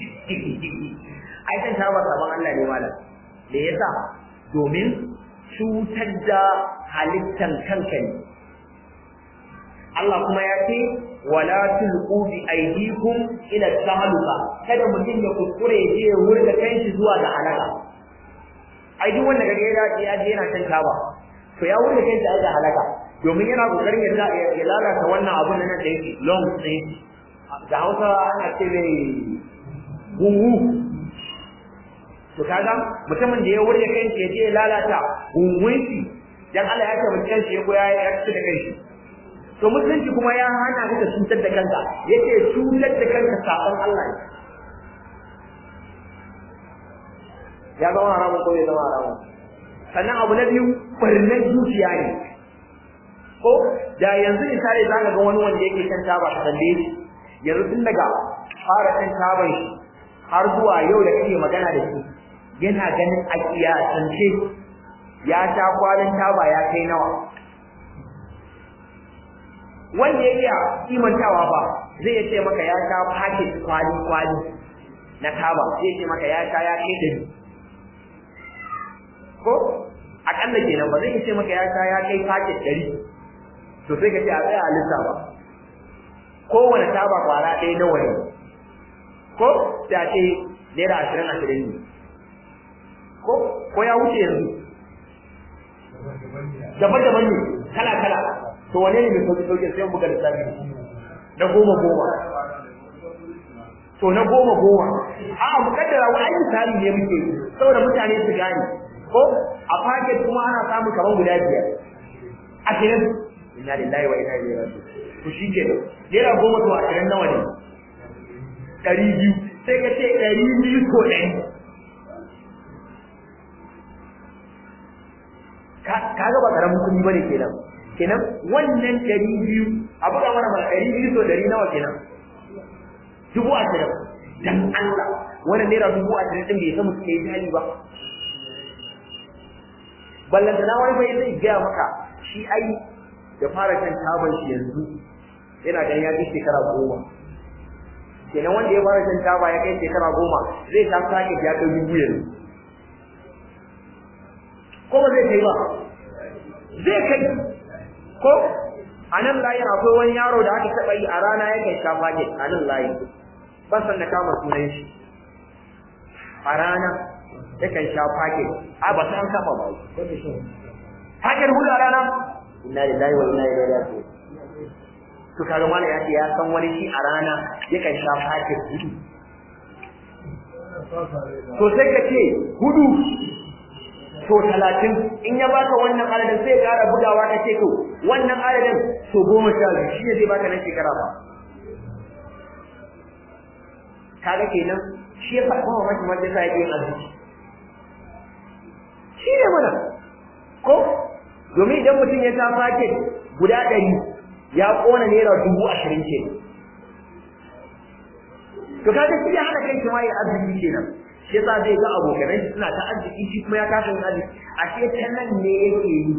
ai kan tabar saban Allah ne malam da yasa domin cutar da halittan kanka ne Allah kuma ya ce wala tulqu bi aydikum ila tahluka kada mutum ya kuskure ya je ya wurga kanshi zuwa ga halaka ai duk wanda kaga ya je yana kan taba to ya wurga kanshi ai da halaka domin yana kokarin ya lalata wannan abun nan da yake long stay da hausa ana ce mai gungu to kaga mutumin da ya wurge kanshi ya je ya lalata gungun shi dan Allah ya ce mutum kanshi ya goya ya ci da kanshi to musulunci kuma ya hana ka cutar da kanka yace cutar da kanka sabon Allah ne ya zama haramun ko ya zama haramun sannan abu na biyu barnar zuciya ne ko da yanzu misali za ka ga wani wanda yake shan taba ka tambaye shi yanzu tun daga fara shan taban shi har zuwa yau da kake magana da shi yana ganin a kiyasance ya sha kwalin taba ya kai nawa wanda ya iya kimantawa ba zai ce maka ya sha paket kwali kwali na taba zai ce maka ya sha ya kai dari ko akalla kenan ba zai ce maka ya sha ya kai paket dari to sai ka ce a tsaya a lissafa kowane taba kwara ɗaya nawa ne ko da ce naira ashirin ashirin ne ko ko ya wuce yanzu daban-daban ne kala-kala to wane ne mai sauki-sauki sai buga lissafi na goma goma to na goma goma a mukaddara wa ayi misali ne muke saboda mutane su gane ko a paket kuma ana samun kaman guda biyar ashirin inna lillahi wa inna ilaihi raji'un to shike naira goma to ashirin nawa ne ɗari biyu sai ka ce ɗari biyu ko ɗari ka ga ba karamin kuɗi bane kenan kenan wannan ɗari biyu a buga mana mana ɗari biyu to ɗari nawa kenan dubu ashirin dan Allah wannan naira dubu ashirin ɗin bai san mutum ya yi hali ba ballanta na wani bai zai gaya maka shi ai da fara shan taban shi yanzu yana ganin ya kai shekara goma kenan wanda ya fara shan taba ya kai shekara goma zai sha sake ya kai dubu yanzu ko ba zai kai ba zai kai ko a nan layin akwai wani yaro da aka taɓa yi a rana ya kai sha fage a nan layin ban san da kama sunan shi a rana ya kan sha fage a ba san kama ba fagen hudu a rana inna lillahi wa inna ilaihi raji'un to kaga mana ya ce ya san wani shi a rana ya kan sha fage hudu to sai ka ce hudu to talatin in ya baka wannan adadin sai ƙara bugawa ka ce to wannan adadin to goma sha biyu shi ne zai baka na shekara ba kaga kenan shi ya faɗa kuma mashi mace sa yake yin arziki shi ne mana ko domin idan mutum ya sa paket guda ɗari ya ƙona naira dubu ashirin ke to kaga shi ya hana kai shi ma yin arziki kenan shi yasa zai ga abokanai suna ta arziki shi kuma ya kasa yin arziki ashe ta nan ne yake yi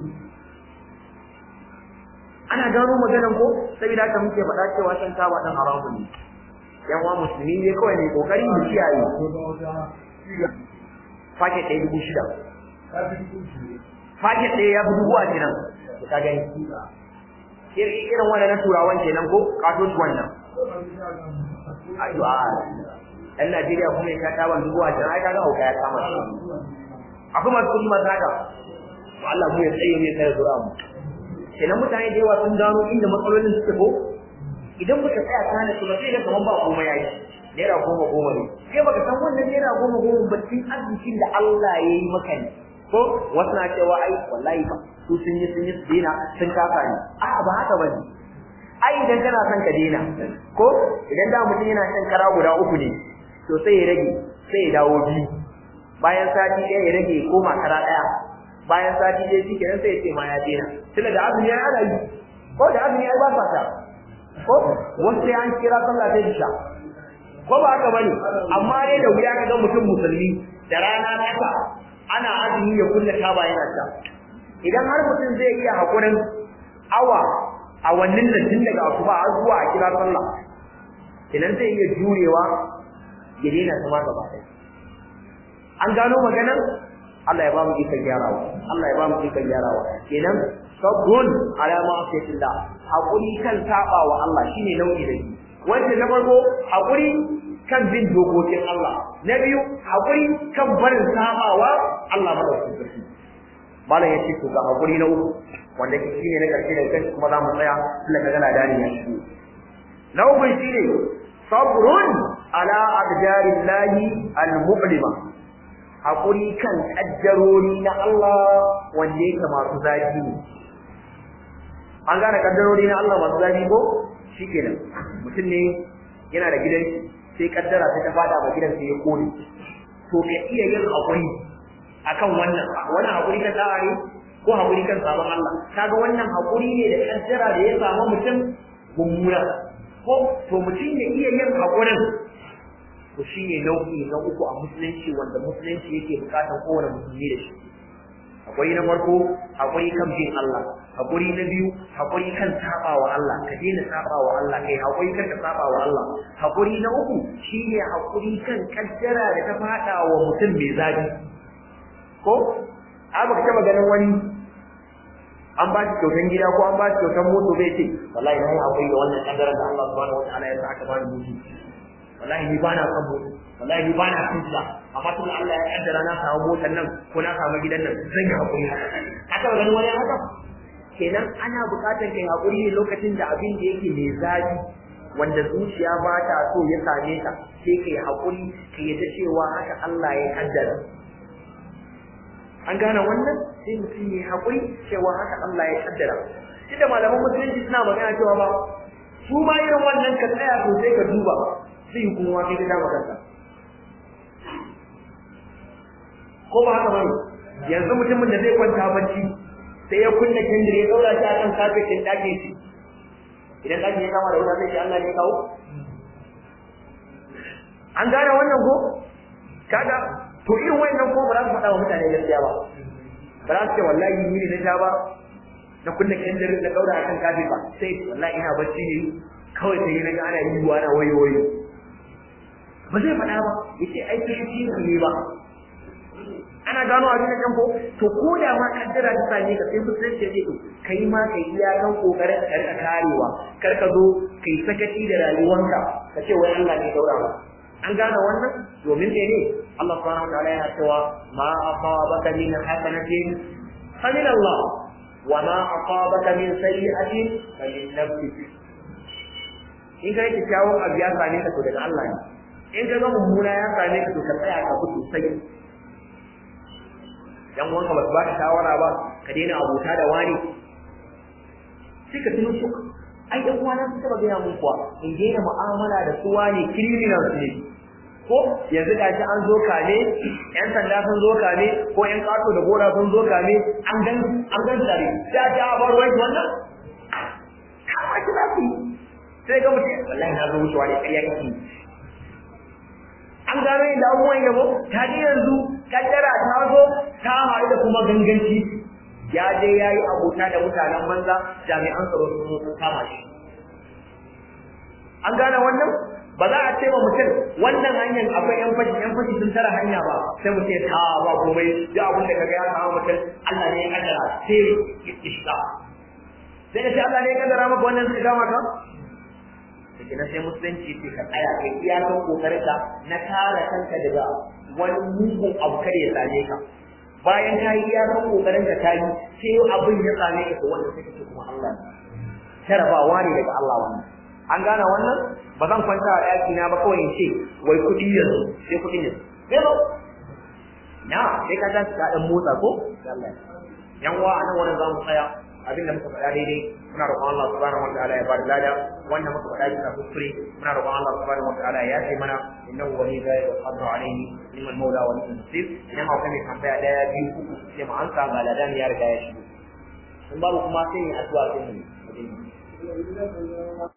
ana gano maganan ko saboda haka muke faɗa cewa shan taba ɗan haramun ne yan uwa musulmi ne kawai ne kokari mu kiyaye paket ɗaya dubu shida paket ɗaya ya fi dubu a kenan ka gani irin wannan na turawan kenan ko kato shi wannan addu'a ɗan Najeriya kuma ya sha taban dubu a jiran ai kaga hauka ya kama shi akwai masu kuɗi masu haka to Allah mu ya tsaye ne sai zura mu kenan mutane da yawa sun gano inda matsalolin suke ko idan baka tsaya kana su ba sai ga kaman ba komai yayi naira goma goma ne sai baka san wannan naira goma goma ba cikin arzikin da Allah ya yi maka ne ko wasu na cewa ai wallahi ba su sun yi sun yi su dena sun kafa ne a'a ba haka bane ai idan kana son ka dena ko idan da mutum yana shan kara guda uku ne to sai ya rage sai ya dawo biyu bayan sati ɗaya ya rage koma kara ɗaya bayan sati ɗaya shi kenan sai ya ce ma ya dena tunda da azumi ya ana yi ko da azumi ya ba sa ta ko wasu sai an kira sallah sai sha ko ba haka bane amma dai da wuya kaga mutum musulmi da rana nasa ana azumi ya kulle kaba yana sha idan har mutum zai iya hakurin awa a wannan nan tun daga asuba har zuwa a kira sallah kenan zai iya jurewa ya daina zama gaba ɗaya an gano maganar Allah ya ba mu ikon gyarawa Allah ya ba mu ikon gyarawa kenan sabrun ala ma'asiyatillah hakuri kan saba wa Allah shine nau'i da shi wanda na farko hakuri kan bin dokokin Allah na biyu hakuri kan barin sabawa Allah madaukakin sarki malam yace to ga hakuri na uku wanda shine na karshe da kai kuma za mu tsaya Allah ka gana dani ya shi na uku shine sabrun ala aqdarillahi al-mu'lima hakuri kan kaddarori na Allah wanda yake masu zafi ne an gane kaddarori na Allah masu zafi ko shikenan mutum ne yana da gidan sai kaddara sai ta fada ba gidan sai ya kone to ka iya yin hakuri akan wannan wannan hakuri ka da'a ne ko hakuri kan sabon Allah kaga wannan hakuri ne da kaddara da ya samu mutum mummuna ko to mutum ya iya yin hakurin to shine nau'i na uku a musulunci wanda musulunci yake bukatar kowane musulmi da shi hakuri na farko hakuri kan bin Allah hakuri na biyu hakuri kan saba wa Allah ka daina saba wa Allah kai hakuri kan ka saba wa Allah hakuri na uku shine hakuri kan kaddara da ta fada wa mutum mai zafi ko a baka taba ganin wani an ba shi kyautan gida ko an ba shi kyautan moto bai ce wallahi na yi hakuri da wannan kaddarar da Allah subhanahu wataala ya sa aka bani mutu wallahi ni ba na son mota wallahi ni ba na son ta amma tun Allah ya kaddara na samu motar nan ko na samu gidan nan zan yi hakuri haka ba ganin wani haka kenan ana buƙatar kai hakuri ne lokacin da abin da yake mai zafi wanda zuciya ba ta so ya same ka sai kai hakuri ka yadda cewa haka Allah ya kaddara an gane wannan sai mutum ya hakuri cewa haka Allah ya kaddara da malaman musulunci suna magana cewa ba su ma irin wannan ka tsaya sosai ka duba sai yi kuma kai ka dama kanka ko ba haka bane yanzu mutumin da zai kwanta bacci sai ya kunna kendir ya daura shi a kan kafetin ɗakin shi idan ɗakin ya kama da wuta zai ce Allah ne kawo an gane wannan ko kaga to irin wannan ko ba za su faɗa wa mutane gaskiya ba ba za su ce wallahi ni ne na sha ba na kunna kendir na daura a kan kafe ba sai wallahi ina bacci ne kawai sai na ga ana yi wa ana wayo wayo ba zai faɗa ba yace ai shi ne ba ana gano abin da kan ko to ko da ma kaddara ta same ka sai musulunci ya ce to kai ma kai iya kan kokarin ka rika karewa kar ka zo kai sakaci da rayuwanka ka ce wai Allah ne daura ba an gane wannan domin ne ne Allah subhanahu wa ta'ala yana cewa ma asabaka min hasanatin fa min Allah wa ma asabaka min sayyi'atin fa min nafsik in kai kyakkyawan abu ya same ka to daga Allah ne in ka ga mummuna ya same ka to ka tsaya ka fito sai yan wanka ba su ba ka shawara ba ka daina abota da wani sai ka tuno su ai ɗan uwana sun taɓa gaya mun kuwa in daina mu'amala da su wani criminals ne ko yanzu ga shi an zo kame yan sanda sun zo kame ko yan kato da gora sun zo kame an gan an gan tare da ta bar wai wannan kama ki za ku sai ga mutum wallahi na zo wucewa ne ƙarya kake an gano inda abubuwan yabo ta ji yanzu kaddara ta zo ta haɗu da kuma ganganci ya je ya yi abota da mutanen banza jami'an tsaro sun sun kama shi an gane wannan ba za a ce wa mutum wannan hanyar akwai yan fashi yan fashi sun tara hanya ba sai mu ce ta ba komai duk abin da kaga ya samu mutum Allah ne ya kaddara sai ya shiga sai ya ce Allah ne ya kaddara maka wannan suka kama ka da na sai musulunci ce ka tsaya kai iyakan kokarin ka na kare kanka daga wani mugun abu kare ya same ka bayan ka yi iyakan kokarin ka ta yi sai abin ya same ka to wanda sai kace kuma Allah jarabawa ne daga Allah wannan an gane wannan ba zan kwanta a ɗaki na ba kawai in ce wai kuɗi yanzu sai kuɗi ne sai ba na sai ka tashi ka ɗan motsa ko Allah yan wa anan wannan za mu tsaya abin da muka faɗa daidai muna roƙon Allah subhanahu wataala ya bada lada wanda muka faɗa bisa kuskure muna roƙon Allah subhanahu wataala ya ce mana innahu wali zalika qadru alayhi liman maula wa liman nasir idan akwai mai tambaya daya biyu uku sai mu ansa ga ladan ya riga ya shigo in babu kuma sai ne addu'a sai mu